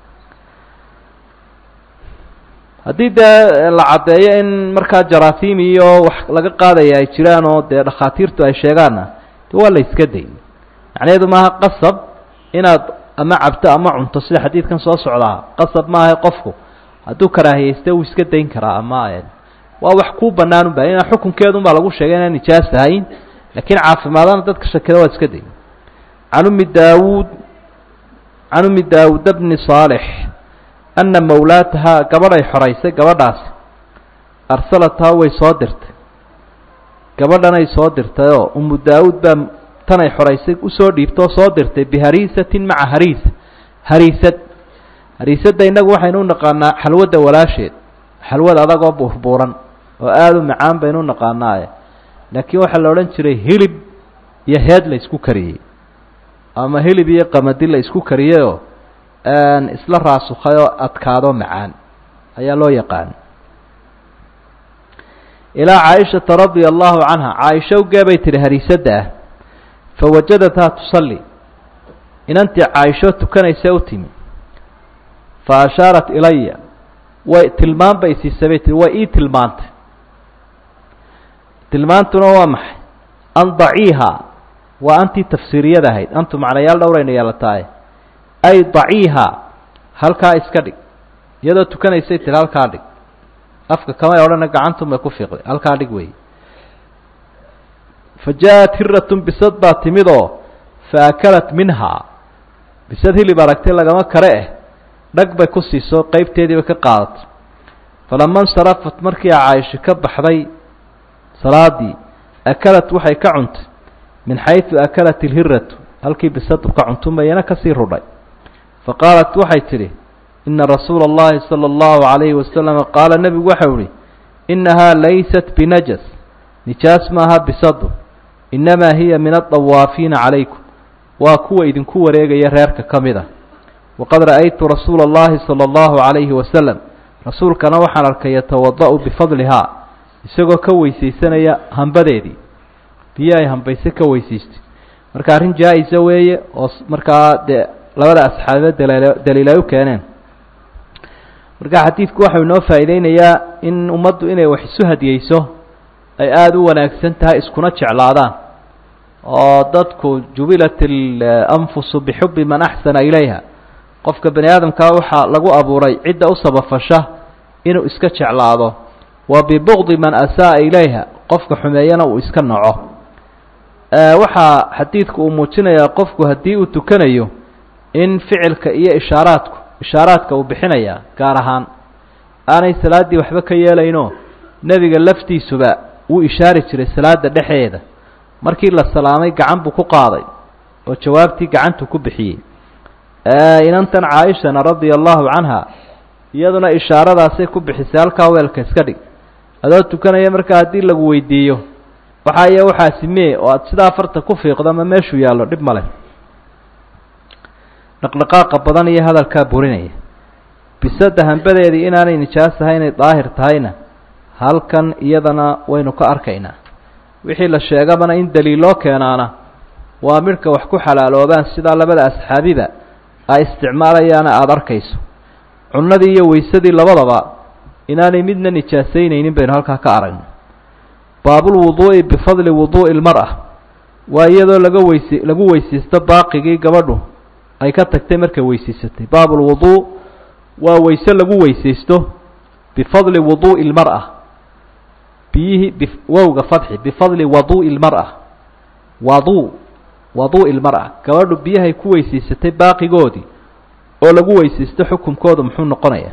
haddii dee la caddeeyo in markaa jaraasiim iyo wax laga qaadaya ay jiraan oo dee dhakhaatiirtu ay sheegaanna de waa la iska day macnaheedu maaha qasab inaad ama cabto ama cunto sida xadiidkan soo socdaa qasab maaha qofku hadduu karaahiyeyste wuu iska dayn karaa ama waa wax kuu bannaan ba ina xukunkeedun baa lagu sheegay inaan nijaas ahayn laakiin caafimaadana dadka shakida waa iska day can ummi daawuud can ummi daawuud bni saalix ana mawlaatahaa gabadhay xoraysay gabadhaasi arsalathaa way soo dirtay gabadhanay soo dirtayoo umu daawuud baa tanay xoraysay usoo dhiibtoo soo dirtay bihariisatin maca hariisa hariisad hariisadda innagu waxaynu u naqaanaa xalwadda walaasheed xalwad adagoo buurbuuran oo aada u macaan baynu u naqaanaaye laakiin waxaa la odhan jiray hilib iyo heed la isku kariyey ama hilib iyo qamadi la isku kariyeyoo isla raasukhay oo adkaado macaan ayaa loo yaqaan ilaa caaishata radia allahu canha caaisha ugee bay tihi hariisadda ah fawajadathaa tusalli inantii caaisho tukanaysa u timi fa ashaarat ilaya way tilmaan bay siisay bay tihi way ii tilmaantay tilmaantuna waa maxay an daciiha waa antii tafsiiriyada ahayd antu macnayaal dhowrayna yeelataay ay daciiha halkaa iska dhig iyadoo tukanaysay tiri halkaa dhig afka kamay odhana gacantum bay ku fiiqday halkaa dhig wey fa jaa-at hiratun bisad baa timid oo fa akalat minhaa bisad hilib aragtay lagama kare eh dhag bay ku siiso qeybteediiba ka qaadatay falama insarafat markii a caaisha ka baxday salaadii akalat waxay ka cuntay min xaysu akalat ilhiratu halkii bisadu ka cuntumayana kasii rudhay faqaalat waxay tidhi ina rasuula اllahi salى اllahu عalayhi wasalama qaala nebigu waxau ihi inahaa laysat binajas nijaas maaha bisadu inamaa hiya min adawaafiina calaykum waa kuwa idinku wareegaya reerka ka mid a waqad ra'aytu rasuula اllahi salى اllahu عalayhi wasalam rasuulkana waxaan arkay yatawada'u bifadlihaa isagoo ka weysaysanaya hambadeedii biyo ay hambayse ka weysaystay marka arrin jaa-isa weeye oo markaa dee labada asxaabe daliil daliil ay u keeneen marka xadiidku waxau inoo faa'iideynayaa in ummaddu inay wax isu hadiyeyso ay aada u wanaagsan tahay iskuna jeclaadaan oo dadku jubilat alanfusu bixubbi man axsana ilayha qofka bani aadamkaa waxaa lagu abuuray cidda u sabafasha inuu iska jeclaado wa bibugdi man asa'a ilayha qofka xumeeyana uu iska naco waxaa xadiidku uu muujinayaa qofku haddii uu tukanayo in ficilka iyo ishaaraadku ishaaraadka uu bixinaya gaar ahaan aanay salaaddii waxba ka yeelaynoo nebiga laftiisuba wuu ishaari jiray salaada dhexeeda markii la salaamay gacan buu ku qaaday oo jawaabtii gacantu ku bixiyey inantan caaishana radia allahu canha iyaduna ishaaradaasay ku bixisay halkaa weelka iska dhig adoo tukanaya markaa haddii lagu weydiiyo waxaa iyo waxaasi mee oo aada sidaa farta ku fiiqdo ama meeshuu yaallo dhib male dhaqdhaqaaqa badan iyo hadalkaa burinaya bisada hambadeedii inaanay nijaas ahay inay daahir tahayna halkan iyadana waynu ka arkaynaa wixii la sheegabana in daliiloo keenaana waa midhka wax ku xalaaloobaan sidaa labada asxaabiba ay isticmaalayaana aada arkayso cunnadii iyo weysadii labadaba inaanay midna nijaasaynaynin baynu halkaa ka aragno baabulwuduu'i bifadli wuduu'i lmar-a waa iyadoo laga weyse lagu weysaysto baaqigii gabadhu ay ka tagtay markay weysaysatay baabulwuduu waa weyse lagu weysaysto bifadli wuduu'i lmar-a biyihii b wowga fadxi bifadli waduu'i lmar-a wadu waduu'i lmar-a gabadhu biyahay ku weysaysatay baaqigoodii oo lagu weysaysto xukunkoodu muxuu noqonayaa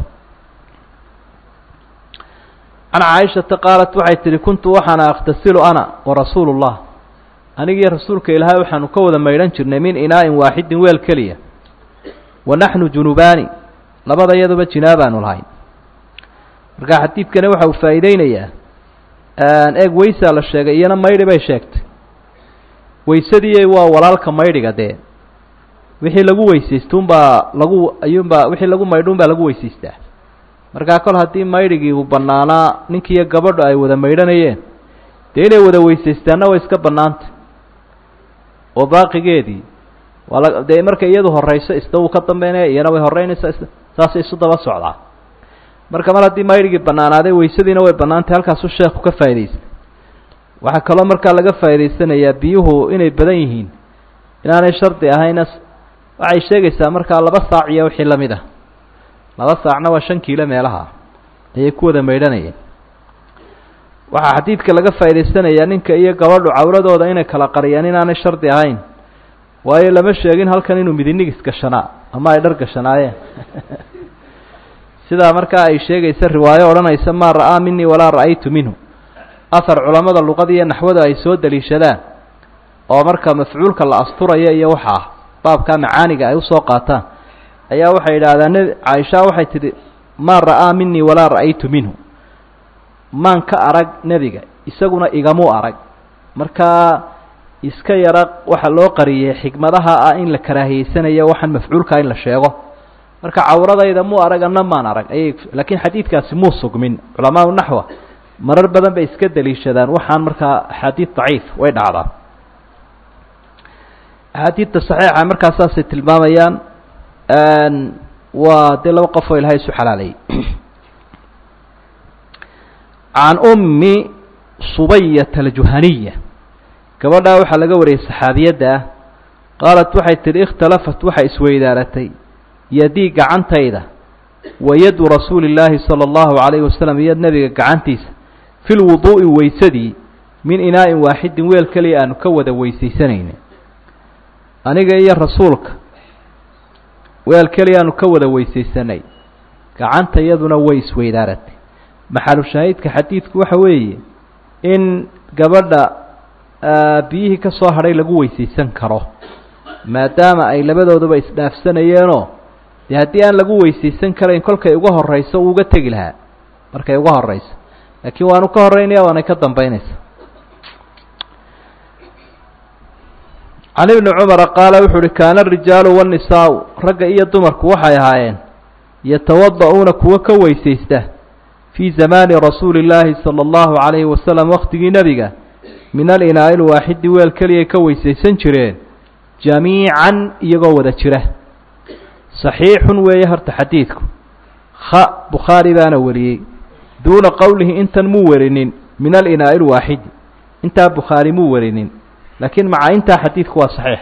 can caaishata qaalat waxay tihi kuntu waxaana akhtasilu ana warasuulu llah anigii rasuulka ilaahay waxaanu ka wada maydhan jirnay min inaa'in waaxidin weel keliya wa naxnu junubaani labada iyaduba jinaabaanu lahayn marka xadiidkani waxa uu faa'iideynayaa eeg weysaa la sheegay iyana maydhi bay sheegtay weysadii waa walaalka maydhiga dee wixii lagu weysaystuunbaa lagu ayuunbaa wixii lagu maydhuunbaa lagu weysaystaa markaa kol haddii maydhigii uu bannaanaa ninkiiyo gabadhu ay wada maydhanayeen dee inay wada weysaystaanna way iska bannaantay oo baaqigeedii waa la dee markay iyadu horrayso isna wuu ka dambeynaya iyana way horreynaysaa is saasay isu daba socdaa marka mar haddii maydhigii bannaanaaday weysadiina way bannaantay halkaasuu sheekhu ka faa'idaystay waxaa kaloo markaa laga faa'idaysanayaa biyuhu inay badan yihiin inaanay shardi ahayna waxay sheegaysaa markaa laba saac iyo wixii lamid ah laba saacna waa shan kiilo meelaha ayay ku wada maydhanayeen waxaa xadiidka laga faa'idaysanayaa ninka iyo gabadhu cawradooda inay kala qariyaan inaanay shardi ahayn waayo lama sheegin halkan inuu midinigis gashanaa ama ay dhar gashanaayeen sidaa markaa ay sheegaysa riwaayo odhanaysa maa ra'aa minii walaa ra'aytu minhu ahar culammada luqada iyo naxwada ay soo daliishadaan oo marka mafcuulka la asturaya iyo waxa ah baabkaa macaaniga ay usoo qaataan ayaa waxay yidhaahdaan nb caaisha waxay tidhi maa ra'aa minii walaa ra'aytu minhu maan ka arag nebiga isaguna igamuu arag markaa iska yara waxa loo qariyey xikmadaha ah in la karaahiyeysanayo waxaan mafcuulkaa in la sheego marka cawradayda muu arag anna maan arag ayay laakiin xadiidkaasi muu sugmin culamaau naxwa marar badan bay iska daliishadaan waxaan markaa axaadiid daciif way dhacdaa axaadiidta saxiixa markaa saasay tilmaamayaan waa dee laba qof oo ilahay isu xalaalayay can ummi subayata aljuhaniya gabadhaa waxaa laga wariyey saxaabiyadda ah qaalat waxay tidhi ikhtalafat waxay isweydaaratay yadii gacantayda wa yadu rasuuli illaahi sala allahu calayhi wasalam iyo nebiga gacantiisa fi lwuduu'i weysadii min inaa'in waaxidin weel keliya aanu ka wada weysaysanayna aniga iyo rasuulka weel keliya aanu ka wada weysaysanay gacanta iyaduna way isweydaaratay maxalu shaahidka xadiidku waxa weeye in gabadha biyihii ka soo hadhay lagu weysaysan karo maadaama ay labadooduba isdhaafsanayeenoo dee haddii aan lagu weysaysan karayn kolkay uga horrayso uu uga tegi lahaa markay uga horrayso laakiin waanu ka horreynaya waanay ka dambaynaysa can ibni cumara qaala wuxuu uhi kaana arijaalu waannisaau ragga iyo dumarku waxay ahaayeen yatawada'uuna kuwo ka weysaysta fii zamaani rasuuli illaahi sala allahu calayhi wasalam waqtigii nebiga min alinaa'i lwaaxidi weel keliyay ka weysaysan jireen jamiican iyagoo wada jira saxiixun weeye horta xadiidku kha bukhaari baana wariyey duuna qowlihi intan muu warinin min alinaa'i lwaaxidi intaa bukhaari muu warinin laakiin maca intaa xadiidku waa saxiix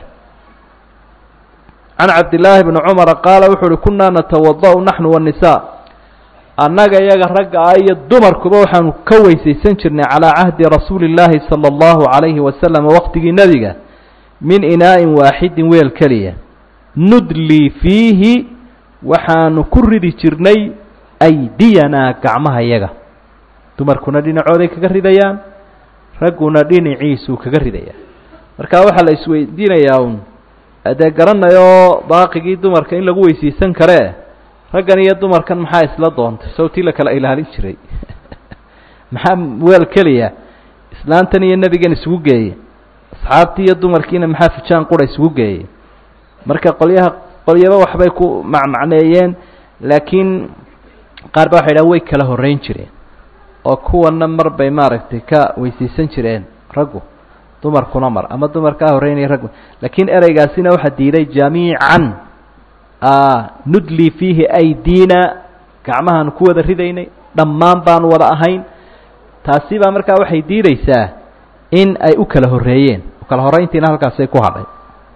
can cabdillaahi bni cumara qaala wuxuu uhi kunnaa natawada' naxnu waannisaa annaga iyaga ragga ah iyo dumarkuba waxaanu ka weysaysan jirnay calaa cahdi rasuuli illaahi sala allahu calayhi wasalam waqtigii nebiga min inaa'in waaxidin weel keliya nudlii fiihi waxaanu ku ridi jirnay aydiyanaa gacmaha yaga dumarkuna dhinacooday kaga ridayaan ragguna dhinaciisuu kaga ridayaa marka waxaa la isweydiinayaa un dee garanayoo baaqigii dumarka in lagu weysiisan karee raggan iyo dumarkan maxaa isla doontay sawtii la kala ilaalin jiray maxaa weel keliya islaantan iyo nebigan isugu geeyey asxaabtii iyo dumarkiina maxaa fijaan qura isugu geeyey marka qolyaha qolyaba waxbay ku macmacneeyeen laakiin qaar ba waxay dhahan way kala horreyn jireen oo kuwana mar bay maaragtay ka weysiisan jireen raggu dumarkuna mar ama dumar kaa horreynaya raggu laakiin ereygaasina waxaa diiday jamiican nudli fiihi aydiina gacmahaan ku wada ridaynay dhammaan baanu wada ahayn taasi baa markaa waxay diideysaa in ay u kala horreeyeen kala horreyntiina halkaasay ku hadhay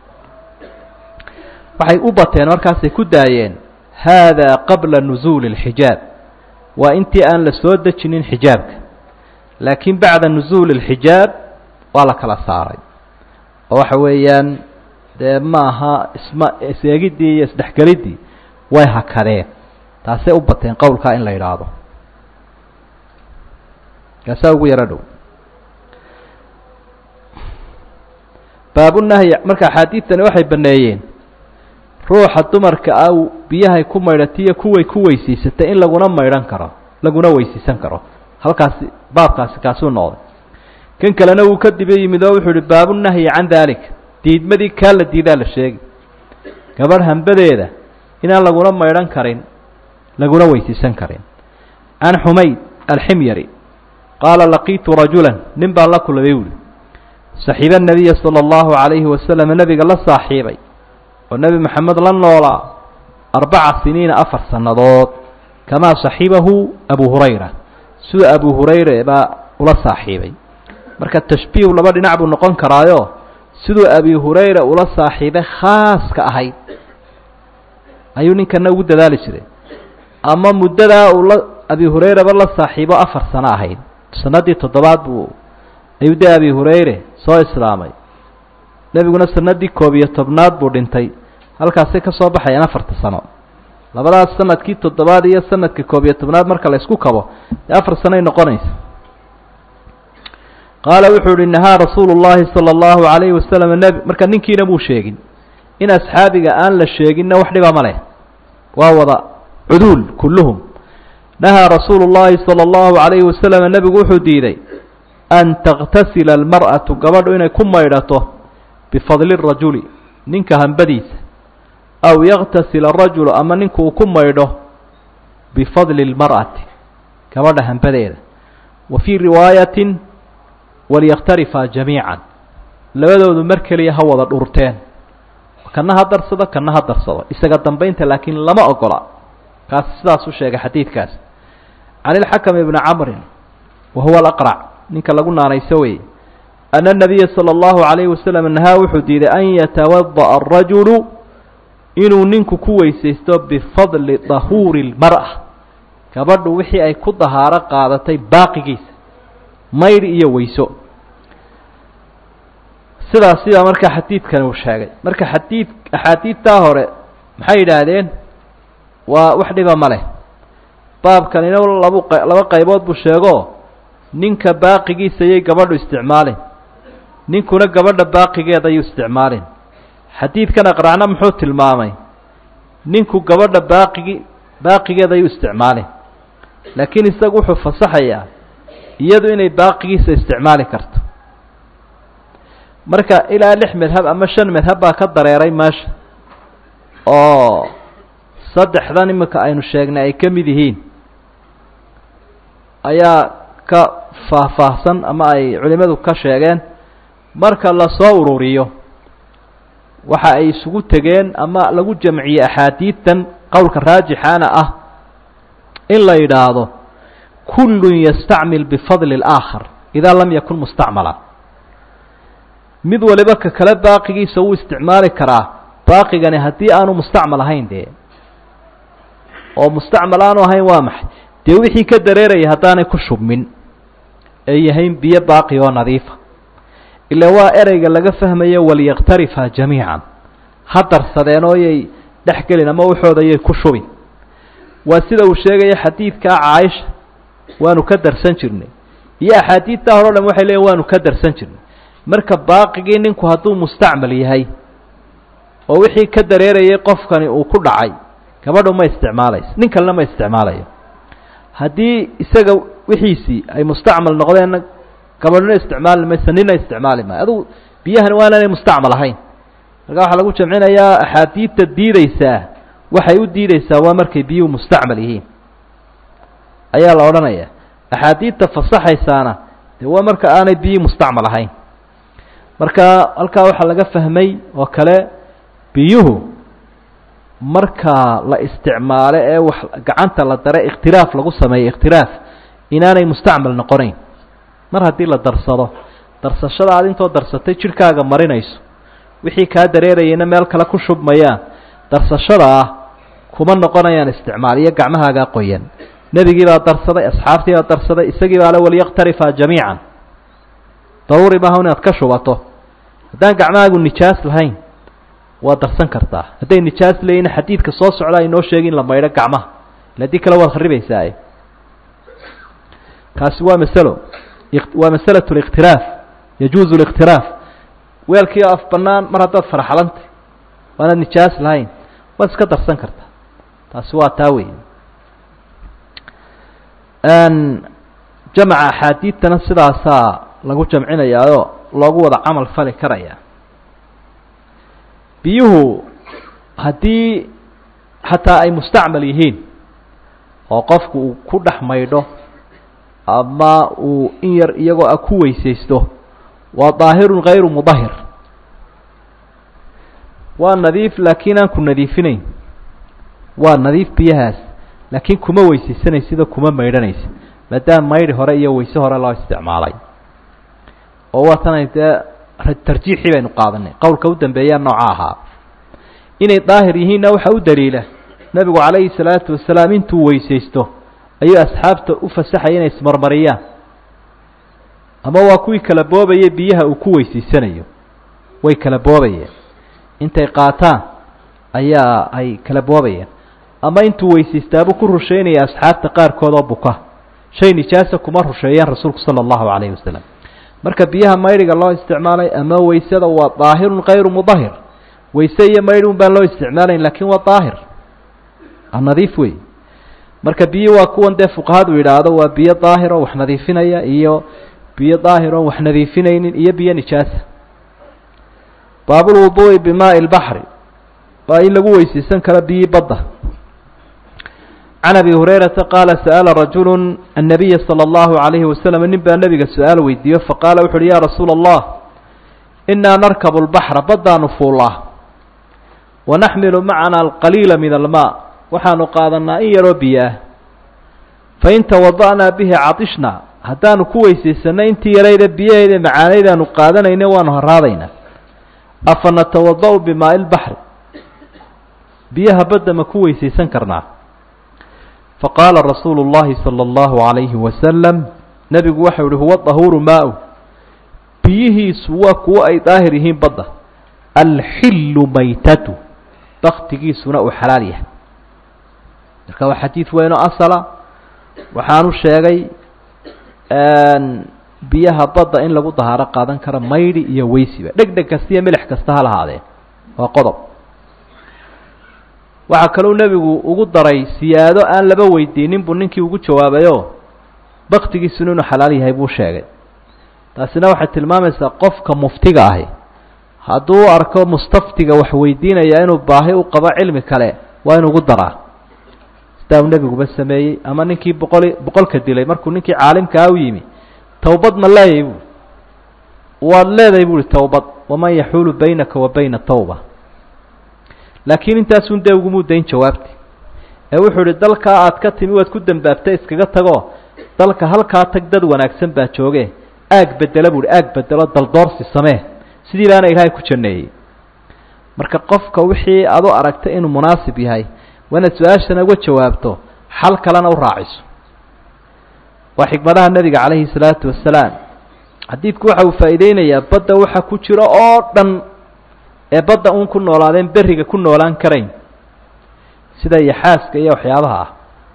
waxay u bateen markaasay ku daayeen haadaa qabla nusuuli اlxijaab waa intii aan la soo dejinin xijaabka laakiin bacda nusuuli اlxijaab waa la kala saaray oo waxa weeyaan dee maaha isma is-eegiddii iyo isdhexgeliddii way hakadeen taasay u bateen qowlkaa in la yidhaahdo kaasaa ugu yaro dhow baabunahyi marka axaadiidtani waxay baneeyeen ruuxa dumarka ah biyahay ku maydhatiyo kuway ku weysiisatay in laguna maydhan karo laguna weysiisan karo halkaasi baabkaasi kaasuu noqday kan kalena wuu ka diba yimid oo wuxuu ihi baabunahyi can dalik diidmadii kaa la diidaa la sheegi gabadh hambadeeda inaan laguna maydhan karin laguna weysiisan karin can xumayd alximyari qaala laqiitu rajula nin baan la kulmay buuhi saxiiba nabiya sala allahu calayhi wasalam nebiga la saaxiibay oo nebi maxamed la noolaa arbaca siniina afar sannadood kamaa saxiibahu abu hurayra sida abu hurayra baa ula saaxiibay marka tashbiih laba dhinac buu noqon karaayo siduu abi hurayra ula saaxiibay khaaska ahayd ayuu ninkana ugu dadaali jiray ama muddadaa uu la abi hurayraba la saaxiibo afar sano ahayd sanadii toddobaad buu ayuu de abi hurayre soo islaamay nebiguna sanadii koob iyo tobnaad buu dhintay halkaasay ka soo baxayaan afarta sano labadaas sanadkii toddobaad iyo sanadkii koob iyo tobnaad marka la isku kabo dee afar sanoay noqonaysa qaala wuxuu uhi nahaa rasuulu llahi sala allahu calayhi wasalam nebi marka ninkiina muu sheegin in asxaabiga aan la sheeginna wax dhiba ma leh waa wada cuduul kulluhum nahaa rasuulu llahi sala allahu calayhi wasalam nebigu wuxuu diiday an takhtasila almar'atu gabadhu inay ku maydhato bifadli rajuli ninka hambadiisa aw yaktasila arajulu ama ninku uu ku maydho bifadli lmar'ati gabadha hambadeeda wa fii riwaayatin walyakhtarifaa jamiican labadoodu mar keliya ha wada dhurteen kana ha darsado kana ha darsado isaga dambaynta laakiin lama ogola kaas sidaas u sheegay xadiidkaas can ilxakam ibni camrin wa huwa alaqrac ninka lagu naanayso weye ana nabiya sala allahu calayhi wasalam nahaa wuxuu diiday an yatawada'a arajulu inuu ninku ku weysaysto bifadli dahuuri lmar'a gabadhu wixii ay ku dahaaro qaadatay baaqigiisa maydh iyo weyso sidaas sidaa marka xadiidkani uu sheegay marka xadiid axaadiidtaa hore maxay yidhaahdeen waa wax dhiba ma leh baabkanina labu laba qaybood buu sheego ninka baaqigiisa yay gabadhu isticmaalin ninkuna gabadha baaqigeeda ayuu isticmaalin xadiidkan aqracna muxuu tilmaamay ninku gabadha baaqigi baaqigeeda ayuu isticmaalin laakiin isagu wuxuu fasaxayaa iyadu inay baaqigiisa isticmaali karto marka ilaa lix madhab ama shan madhab baa ka dareeray meesha oo saddexdan iminka aynu sheegnay ay ka mid yihiin ayaa ka faahfaahsan ama ay culimadu ka sheegeen marka lasoo ururiyo waxa ay isugu tegeen ama lagu jamciyey axaadiidtan qowlka raajixaana ah in la yidhaahdo kullun yastacmil bifadli اlaakhar idaa lam yakun mustacmala mid waliba ka kale baaqigiisa wuu isticmaali karaa baaqigani haddii aanu mustacmal ahayn dee oo mustacmal aanu ahayn waa maxay dee wixii ka dareeraya haddaanay ku shubmin ay yahayn biyo baaqi oo nadiifa ila waa ereyga laga fahmayo walyaktarifa jamiican ha darsadeen oo yay dhex gelin ama waxooda yay ku shubin waa sida uu sheegaya xadiidkaa caaisha waanu ka darsan jirnay iyo axaadiidtaa hore o dhan waxay leeyiin waanu ka darsan jirnay marka baaqigii ninku hadduu mustacmal yahay oo wixii ka dareerayay qofkani uu ku dhacay gabadhu ma isticmaalayso nin kalena ma isticmaalayo haddii isaga wixiisii ay mustacmal noqdeenna gabadhna isticmaali mayso nina isticmaali maayo adugu biyahani waa inaanay mustacmal ahayn marka waxaa lagu jamcinayaa axaadiidta diideysaa waxay u diideysaa waa markay biyuhu mustacmal yihiin ayaa la odhanaya axaadiidta fasaxaysaana dee waa marka aanay biyihii mustacmal ahayn marka halkaa waxaa laga fahmay oo kale biyuhu marka la isticmaalo ee wax gacanta la dare ikhtiraaf lagu sameeyo ikhtiraaf inaanay mustacmal noqonayn mar haddii la darsado darsashada aad intoo darsatay jidhkaaga marinayso wixii kaa dareerayayna meel kale ku shubmayaan darsashada ah kuma noqonayaan isticmaal iyo gacmahaagaa qoyan nebigii baa darsaday asxaabtii baa darsaday isagii baa le waliyaktarifaa jamiican daruuri maaha inaad ka shubato haddaan gacmahaagu nijaas lahayn waa darsan kartaa hadday nijaas leeyihin xadiidka soo socda aynoo sheegi in la maydho gacmaha ila haddii kale waad kharibaysaaye kaasi waa masalo waa masalatu liktiraaf yajuuzu liktiraaf weelkii af bannaan mar haddaad farxalantay waanaad nijaas lahayn waad iska darsan kartaa taasi waa taa wey jamaca axaadiidtana sidaasaa lagu jamcinayaayo loogu wada camal fali karaya biyuhu haddii xataa ay mustacmal yihiin oo qofku uu ku dhex maydho ama uu in yar iyagoo a ku weysaysto waa daahirun hayru mudahir waa nadiif laakiin aan ku nadiifinayn waa nadiif biyahaas laakiin kuma weysaysanaysid oo kuma maydhanaysid maadaama maydhi hore iyo weyse hore loo isticmaalay oo waa tanay dee tarjiixii baynu qaadanay qowlka u dambeeyaa nooca ahaa inay daahir yihiinna waxa u daliila nebigu calayhi salaatu wasalaam intuu weysaysto ayuu asxaabta u fasaxaya inay ismarmariyaan ama waa kuwii kala boobayay biyaha uu ku weysaysanayo way kala boobayeen intay qaataan ayaa ay kala boobayeen ama intuu weysaystaabuu ku rushaynaya asxaabta qaarkood oo buka shay nijaasa kuma rusheeyeen rasuulku sala allahu calayhi wasalam marka biyaha maydhiga loo isticmaalay ama weysada waa daahirun kayru mudahir weyse iyo maydhi un baan loo isticmaalayn lakin waa daahir nadiif wey marka biyo waa kuwan dee fuqahadu yidhaahdo waa biyo daahir oo wax nadiifinaya iyo biyo daahir oon wax nadiifinaynin iyo biyo nijaasa baabulwuduu'i bimaai lbaxri waa in lagu weysaysan karo biyii badda can abi hurayrata qaala sa'ala rajulu annabiya sala allahu calayhi wasalam nin baa nebiga su-aal weydiiyo faqaala wuxu uhi ya rasuula allah inaa narkabu lbaxra baddaanu fuullaa wanaxmilu macana alqaliila min almaa waxaanu qaadanaa in yaroo biyo ah fain tawada'naa bihi cadishna haddaanu ku weysaysanay intii yarayda biyaheeda macaanaydaanu qaadanayna waanu haraadaynaa afa natawada' bimaai lbaxri biyaha badda ma ku weysaysan karnaa faqaala rasuulu اllahi salى اllahu عalayhi wasalam nebigu waxau ihi huwa dahuuru maa-u biyihiisu waa kuwo ay daahir yihiin badda alxillu maytatu baktigiisuna uu xalaal yahay marka waa xadiid weyno asala waxaanu sheegay biyaha badda in lagu dahaaro qaadan karo maydhi iyo weysiba dheg dheg kasta iyo milix kasta ha lahaadeen waa qodob waxaa kalou nebigu ugu daray siyaado aan laba weydiinin buu ninkii ugu jawaabayoo baktigiisuna inuu xalaal yahay buu sheegay taasina waxay tilmaamaysaa qofka muftiga ahi hadduu u arko mustaftiga wax weydiinaya inuu baahi u qabo cilmi kale waa inu ugu daraa sidaa uu nebiguba sameeyey ama ninkii boqoli boqolka dilay markuu ninkii caalimkaa u yimi towbad ma leeyahy buui waad leedahay buuhi towbad waman yaxuulu baynaka wa bayna tawba laakiin intaasun dee ugumuu dayn jawaabti ee wuxuu idhi dalkaa aad ka timi waad ku dembaabtay iskaga tagoo dalka halkaa tag dad wanaagsan baa jooge aag bedela buuhi aag bedelo daldoorsi samee sidii baana ilaahay ku janeeyey marka qofka wixii aad u aragtay inuu munaasib yahay waa inaad su-aashana uga jawaabto xal kalena u raaciso waa xikmadaha nebiga calayhi salaatu wasalaam xadiidku waxa uu faa'iideynayaa badda waxa ku jiro oo dhan ee badda uun ku noolaadeen berriga ku noolaan karayn sida yaxaaska iyo waxyaabaha ah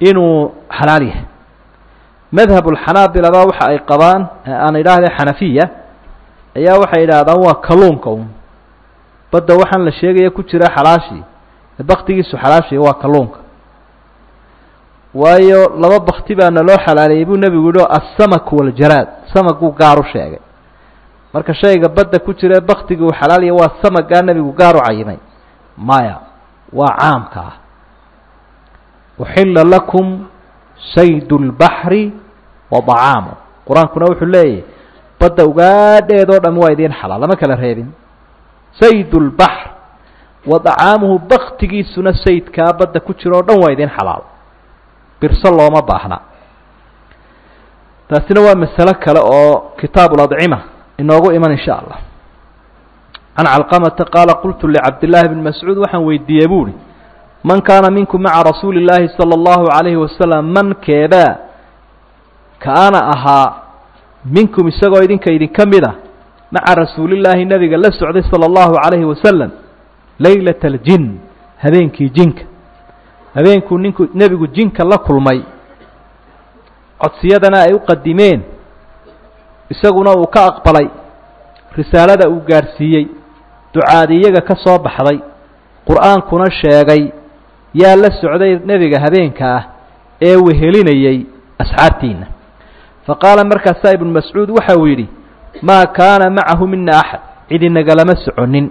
inuu xalaal yahay madhab ulxanaabilaba waxa ay qabaan aan idhaahda xanafiya ayaa waxay idhaahdaan waa kalluunka un badda waxaan la sheegaya ku jira xalaashii baktigiisu xalaashii waa kalluunka waayo laba bakti baa naloo xalaaleeyey buu nebigu yihi assamak waljaraad samaguu gaar u sheegay marka shayga badda ku jira baktigii uu xalaalaya waa samagaa nebigu gaar u cayimay maya waa caamka ah uxila lakum sayd اlbaxri wa طacaamu qur-aankuna wuxuu leeyahy badda ugaadheedoo dham waa idiin xalaal lama kala reebin sayd اlbaxr wa طacaamuhu baktigiisuna saydkaa badda ku jira o dhan waa idiin xalaal birso looma baahna taasina waa masalo kale oo kitaabu ladcima inoogu iman insha allah can calqamata qaala qultu licabdillaahi bni mascuud waxaan weydiiyey buuhi man kaana minkum maca rasuuli illaahi sala allahu calayhi wasalam man keebaa kaana ahaa minkum isagoo idinka idinka mid a maca rasuulillaahi nebiga la socday sala allahu calayhi wasalam leylata aljin habeenkii jinka habeenkuu ninku nebigu jinka la kulmay codsiyadana ay u qadimeen isaguna uu ka aqbalay risaalada uu gaadhsiiyey ducaadi iyaga ka soo baxday qur-aankuna sheegay yaa la socday nebiga habeenka ah ee wehelinayey asxaabtiina fa qaala markaasaa ibnu mascuud waxa uu yidhi maa kaana macahu mina axad cid inagalama soconin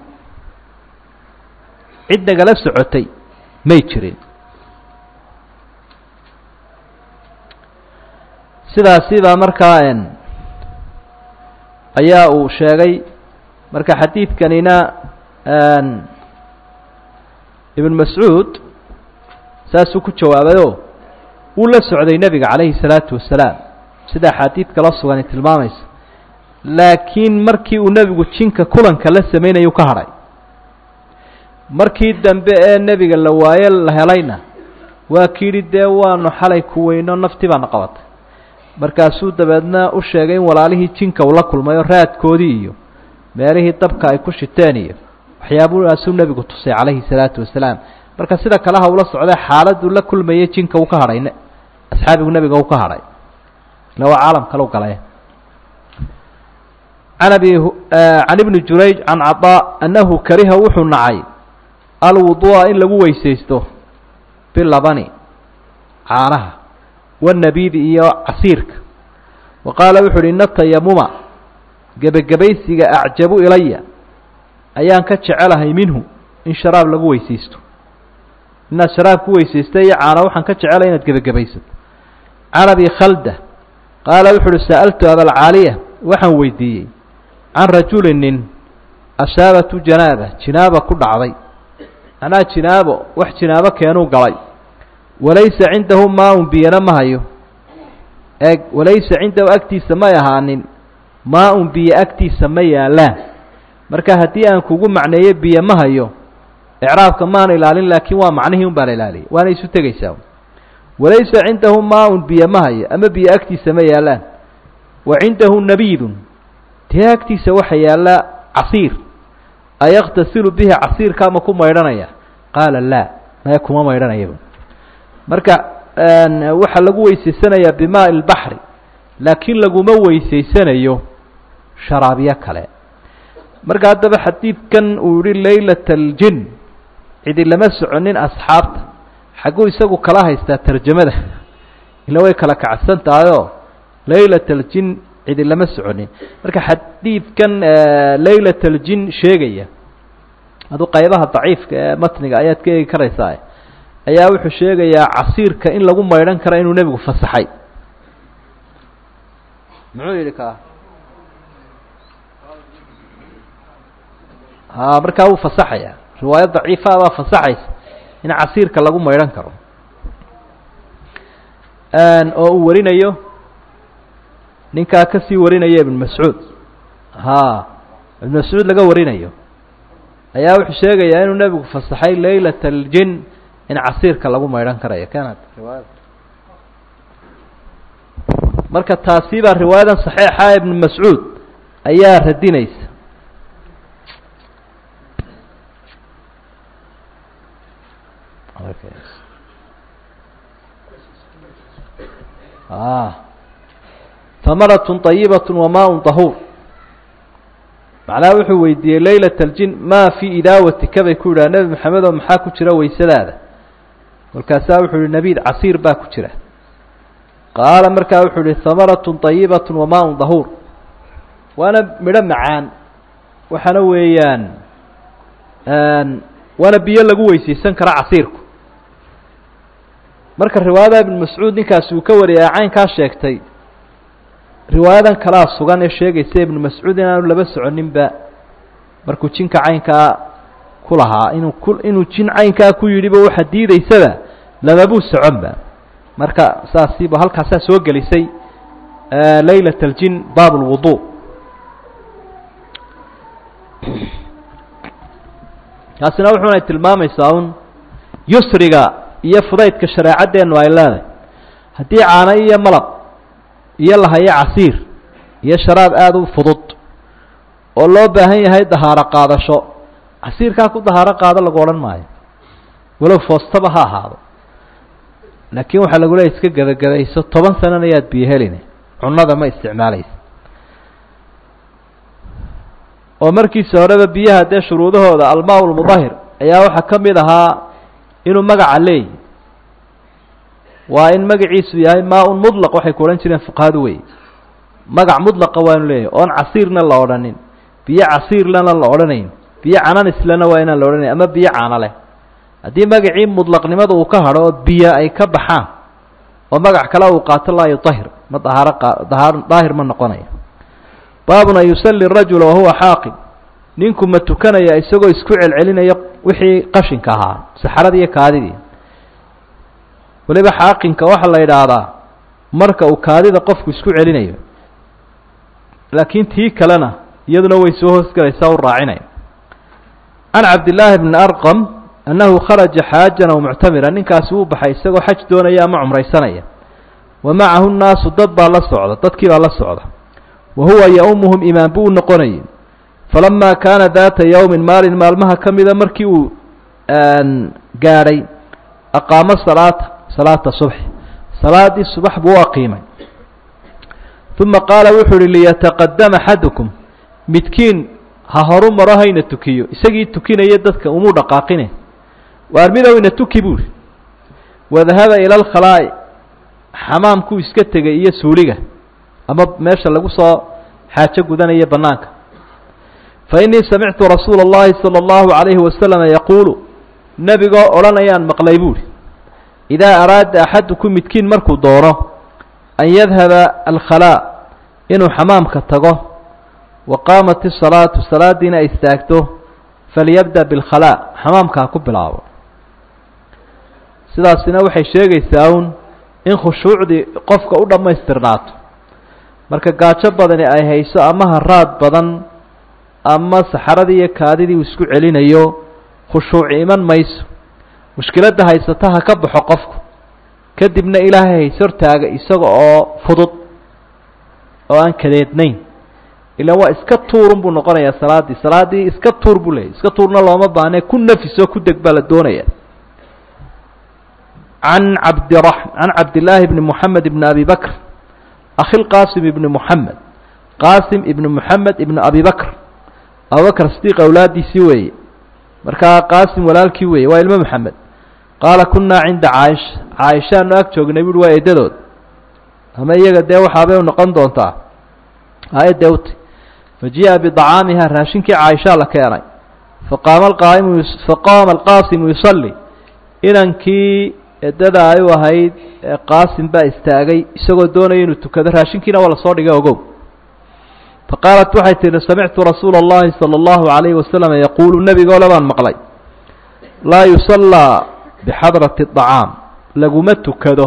cid nagala socotay may jirin sidaasi baa markaa ayaa uu sheegay marka xadiidkanina ibn mascuud saasuu ku jawaabayoo wuu la socday nebiga calayhi salaatu wasalaam sida axaadiid kala sugani tilmaamaysa laakiin markii uu nebigu jinka kulanka la sameynayuu ka hadhay markii dambe ee nebiga la waaye la helayna waa ki yidhi dee waanu xalay ku weyno naftii baana qabatay markaasuu dabeedna u sheegay in walaalihii jinka uu la kulmayo raadkoodii iyo meelihii dabka ay ku shiteen iyo waxyaabahaasuu nebigu tusay calayhi salaatu wasalaam marka sida kale ha ula socday xaaladuu la kulmayay jinka uu ka hadhay asxaabigu nebiga uu ka hadhay ila waa caalam kale u galay can abi can ibni jurayj can cadaa annahu kariha wuxuu nacay alwuduu'a in lagu weysaysto bilabani caanaha wanabiidi iyo casiirka wa qaala wuxu uhi ina tayamuma gebagabaysiga acjabu ilaya ayaan ka jecelahay minhu in sharaab lagu weysaysto inaad sharaab ku weysaysta iyo caana waxaan ka jecelahay inaad gebagabaysato can abi khalda qaala wuxu uhi sa'altu abalcaaliya waxaan weydiiyey can rajuli nin asaabatu janaaba jinaaba ku dhacday anaa jinaabo wax jinaabo keenuu galay walaysa cindahu maa-un biyana ma hayo eeg walaysa cindahu agtiisa may ahaanin maa-un biyo agtiisa ma yaallaan marka haddii aan kugu macneeyo biyo ma hayo icraabka maan ilaalin laakiin waa macnihii un baan ilaaliyay waana isu tegaysaa walaysa cindahu maa-un biyo ma hayo ama biyo agtiisa ma yaallaan wa cindahu nabiidun dee agtiisa waxa yaalla casiir ayaktasilu bihi casiirkaa ma ku maydhanaya qaala laa maya kuma maydhanayaba marka waxaa lagu weysaysanayaa bimaai lbaxri laakiin laguma weysaysanayo sharaabyo kale marka haddaba xadiidkan uu yihi laylata aljin cidi lama soconin asxaabta xagguu isagu kala haystaa tarjamada ila way kala kacsan tahayoo laylata aljin cidi lama soconin marka xadiidkan laylat aljin sheegaya adu qaybaha daciifka ee matniga ayaad ka eegi karaysaa ayaa wuxuu sheegayaa casiirka in lagu maydhan karo inuu nebigu fasaxay muxuu yidhi ka ha markaa wuu fasaxaya riwaayo daciifa baa fasaxaysa in casiirka lagu maydhan karo oo uu warinayo ninkaa kasii warinaya ibn mascuud ha ibn mascuud laga warinayo ayaa wuxuu sheegayaa inuu nebigu fasaxay laylat aljin in casiirka lagu maydhan karayo kanad riwaayada marka taasi baa riwaayadan saxiixa ibn mascuud ayaa radinaysa hamaratun طayibatun wamaun طahuur macnaha wuxuu weydiiyey laylat aljin maa fii idaawatika bay ku yidhaha nebi maxamed oo maxaa ku jira waysadaada kolkaasaa wuxuu yihi nabiid casiir baa ku jira qaala markaa wuxuu yihi hamaratun طayibatun wamaun طahuur waana midho macaan waxaana weeyaan waana biyo lagu weysaysan kara casiirku marka riwaayada ibn mascuud ninkaasi uu ka wariyay caynkaa sheegtay riwaayadan kalaa sugan ee sheegaysa ibnu mascuud inaanu laba soconinba markuu jinka caynkaa ku lahaa inuu ku inuu jin caynkaa ku yidhiba waxa diidaysaba lamabuu soconba marka saasiiba halkaasaa soo gelisay laylat aljin baab lwudu taasina wuxuunay tilmaamaysaa un yusriga iyo fudaydka shareecaddeenu ay leedahay haddii caano iyo malab iyo lahayo casiir iyo sharaab aada u fudud oo loo baahan yahay dahaaro qaadasho casiirkaa ku dahaaro qaado lagu odhan maayo walow foostaba ha ahaado laakiin waxaa lagu leeya iska gebagabayso toban sanana yaad biyo helina cunada ma isticmaalaysa oo markiisa horeba biyaha dee shuruudahooda almaa lmudahir ayaa waxaa ka mid ahaa inuu magaca leeyi waa in magaciisu yahay maa-un mudlaq waxay ku odhan jireen fuqahadu wey magac mudlaqa waa inu leeyahy oon casiirna la odhanin biyo casiirlana la odhanayn biyo cananislana waa inaan la odhanayn ama biyo caano leh haddii magacii mudlaqnimada uu ka hadho oo biyo ay ka baxaan oo magac kale uu qaato laa yudahir ma dahaaro qa daahir ma noqonaya baabun an yusalli rajula wahuwa xaaqin ninku ma tukanaya isagoo isku celcelinaya wixii qashinka ahaa saxaradii iyo kaadidii weliba xaaqinka waxaa la yidhaahdaa marka uu kaadida qofku isku celinayo laakiin tii kalena iyaduna way soo hoosgelaysaa u raacinaya can cabdillaahi bni arqam annahu kharaja xaajan aw muctamira ninkaasi wuu baxay isagoo xaj doonaya ama cumraysanaya wa macahu nnaasu dad baa la socda dadkii baa la socda wa huwa ya-umuhum imaam buu u noqonayay falamaa kaana daata yowmin maalin maalmaha ka mida markii uu gaadhay aqaamo salaata salaata subxi salaadii subax buu u aqiimay uma qaala wuxuu uhi liyataqadama axadukum midkiin ha horu maro hayna tukiyo isagii tukinaya dadka umuu dhaqaaqine waar midowna tuki buuhi wadahaba ila alkhalaa'i xamaamkuu iska tegay iyo suuliga ama meesha lagu soo xaajo gudanaya bannaanka fa innii samictu rasuula اllahi salى اllahu عalayhi wasalama yaquulu nebigoo odhanayaan maqlay buuhi idaa araada axadukum midkiin markuu doono an yadhaba alkhalaa inuu xamaamka tago wa qaamat isalaatu salaadiina ay istaagto falyabda bilkhalaa xamaamka ha ku bilaabo sidaasina waxay sheegaysaa un in khushuucdii qofka u dhammaystirnaato marka gaajo badani ay hayso ama haraad badan ama saxaradii iyo kaadidii uu isku celinayo khushuuci iman mayso mushkiladda haysata ha ka baxo qofku kadibna ilaahay hays hortaaga isaga oo fudud oo aan kadeednayn ilaan waa iska tuurun buu noqonayaa salaaddii salaaddii iska tuur buu leeyay iska tuurna looma baahne ku nafisoo ku deg baa la doonaya can cabdira can cabdillaahi bni moxamed ibni abi bakr akhi lqaasim ibni moxamed qaasim ibni moxamed ibni abi bakr abubakr sidiiq awlaadiisii weeye markaa qaasim walaalkii weeye waa ilmo moxamed qaala kunnaa cinda caaisha caaishaanu ag joognay buuhi waa eedadood ama iyaga dee waxaabay u noqon doontaa aayadee uti fa ji'a bidacaamiha raashinkii caaishaa la keenay faqaama alqaaimu faqaama alqaasimu yusalli inankii eddada ay u ahayd qaasim baa istaagay isagoo doonaya inuu tukado raashinkiina waa lasoo dhigay ogow faqaalat waxay tihi samictu rasuula اllahi salى اllahu عalayhi wasalam yaquulu nebigoole baan maqlay laa yusallaa bixadrati الطacaam laguma tukado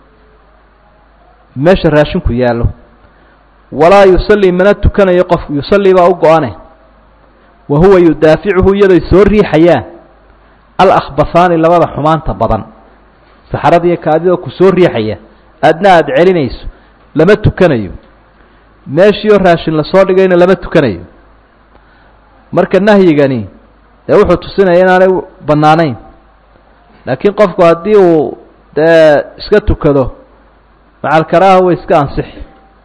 meesha raashinku yaallo walaa yusallii mana tukanayo qofku yusallii baa u go-ane wa huwa yudaaficuhu iyadoy soo riixayaan alakbahaani labada xumaanta badan saxarada iyo kaadidoo ku soo riixaya aadna aada celinayso lama tukanayo meeshiioo raashin lasoo dhigayna lama tukanayo marka nahyigani dee wuxuu tusinaya inaanay bannaanayn laakiin qofku haddii uu dee iska tukado macalkaraaha way iska ansixi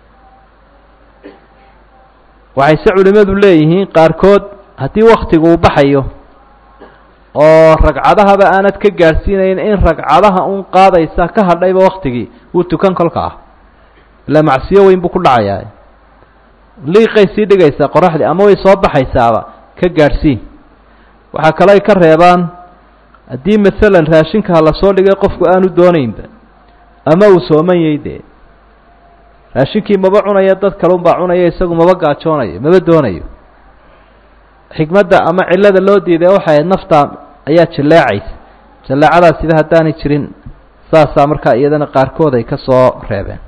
waxayse culimmadu leeyihiin qaarkood haddii waktigu uu baxayo oo ragcadahaba aanad ka gaadhsiinayn in ragcadaha un qaadaysa ka hadhayba waktigii wuu tukan kolka ah ilaa macsiyo weyn buu ku dhacayaa liiqay sii dhigaysaa qoraxdii ama way soo baxaysaaba ka gaadhsii waxaa kale ay ka reebaan haddii masalan raashinka ha lasoo dhigay qofku aanu doonaynba ama uu sooman yahay dee raashinkii maba cunaya dad kale unbaa cunaya isagu maba gaajoonayo maba doonayo xikmadda ama cillada loo diiday waxay ahayd nafta ayaa jalleecaysa jalleecadaasiba haddaanay jirin saasaa markaa iyadana qaarkood ay ka soo reebeen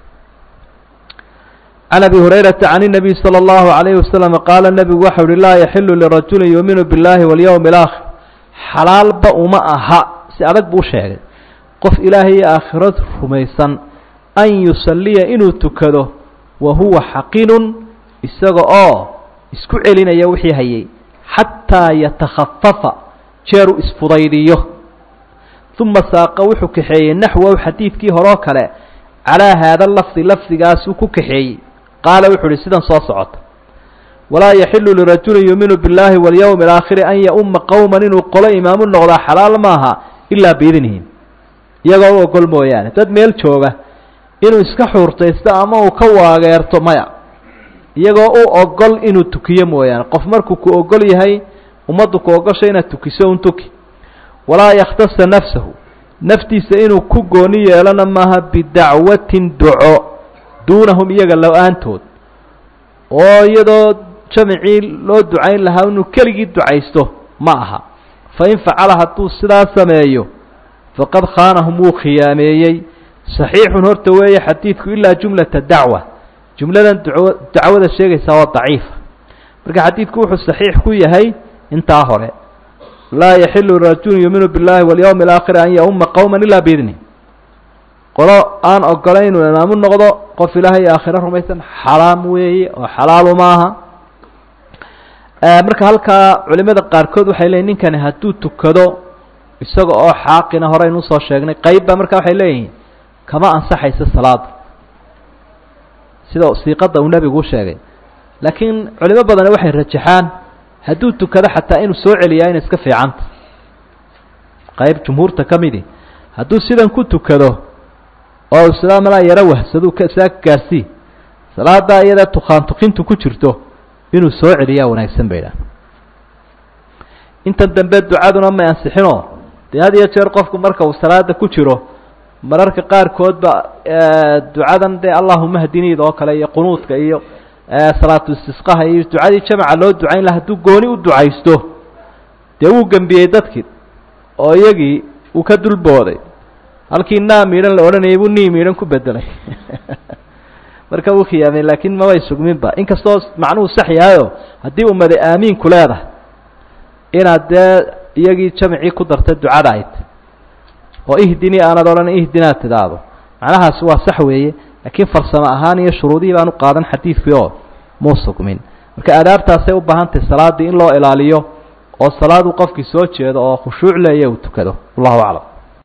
can abi hurayrata can الnabiy salى اllahu عalayhi wasalam qaala nebigu waxa uhi laa yaxilu lirajuli yuuminu biاllahi walyowmi اlaakhir xalaalba uma aha si adag buu sheegay qof ilaahay iyo aakhirad rumaysan an yusalliya inuu tukado wa huwa xaqinun isaga oo isku celinaya wixii hayay xataa yatakhafafa jeeru isfudaydiyo uma saaqa wuxuu kaxeeyey naxwahu xadiidkii horeo kale calaa haada lafdi lafdigaasuu ku kaxeeyey qaala wuxuu uhi sidan soo socota walaa yaxilu lirajulin yuuminu biاllahi walyowmi alaakhiri an ya-uma qowman inuu qolo imaamu noqdaa xalaal maaha ilaa biidnihim iyagoo u ogol mooyaane dad meel jooga inuu iska xuurtaysto ama uu ka waageerto maya iyagoo u ogol inuu tukiyo mooyaane qof markuu ku ogol yahay ummaddu ku ogosha inaad tukiso un tuki walaa yakhtasa nafsahu naftiisa inuu ku gooni yeelana maaha bidacwatin duco duunahum iyaga lo-aantood oo iyadoo jamicii loo ducayn lahaa inuu keligii ducaysto ma aha fa in facala hadduu sidaa sameeyo faqad khaanahum wuu khiyaameeyey saxiixun horta weeye xadiidku ilaa jumlata dacwa jumladan duco dacwada sheegaysaa waa daciifa marka xadiidku wuxuu saxiix ku yahay intaa hore laa yaxilu rajulun yuuminu biاllahi walyowmi alaakhiri an ya-uma qowma ilaa biidni qolo aan ogolayn inuu imaamu noqdo qof ilaahay aakhiro rumaysan xaraam weeye oo xalaalu maaha marka halkaa culimada qaarkood waxay leeyihin ninkani hadduu tukado isaga oo xaaqina hore aynu usoo sheegnay qeybba marka waxay leeyihiin kama ansaxaysa salaada sida siiqada uu nebigu u sheegay laakiin culimo badani waxay rajaxaan hadduu tukado xataa inuu soo celiyaa inay iska fiicanta qayb jumhuurta ka midi hadduu sidan ku tukado oo islaa malaa yaro wahsadu saa gaarsii salaadaa iyada tukaan tukintu ku jirto inuu soo celiyaa wanaagsan bay idhaha intan dambe ducaduna may ansixinoo dee had iyo jeer qofku marka uu salaada ku jiro mararka qaarkoodba ducadan dee allahuma hadiniid oo kale iyo qunuudka iyo salaatu istisqaha iyo ducadii jamaca loo ducayn laha hadduu gooni u ducaysto dee wuu gembiyey dadkii oo iyagii uu ka dulbooday halkii naa miidhan la odhanayay buu nii miidhan ku bedelay marka wuu khiyaamay laakiin mabay sugminba inkastoo macnuhu sax yahayo haddii ummada aamiinku leedahay inaad dee iyagii jamacii ku dartay ducada ayd oo ihdinii aanad odhan ihdinaad tidhaahdo macnahaasi waa sax weeye laakiin farsamo ahaan iyo shuruudihii baan u qaadan xadiidkii oo muu sugmin marka aadaabtaasay u baahan tahay salaaddii in loo ilaaliyo oo salaadu qofkii soo jeedo oo khushuuc leeya uu tukado wallahu aclam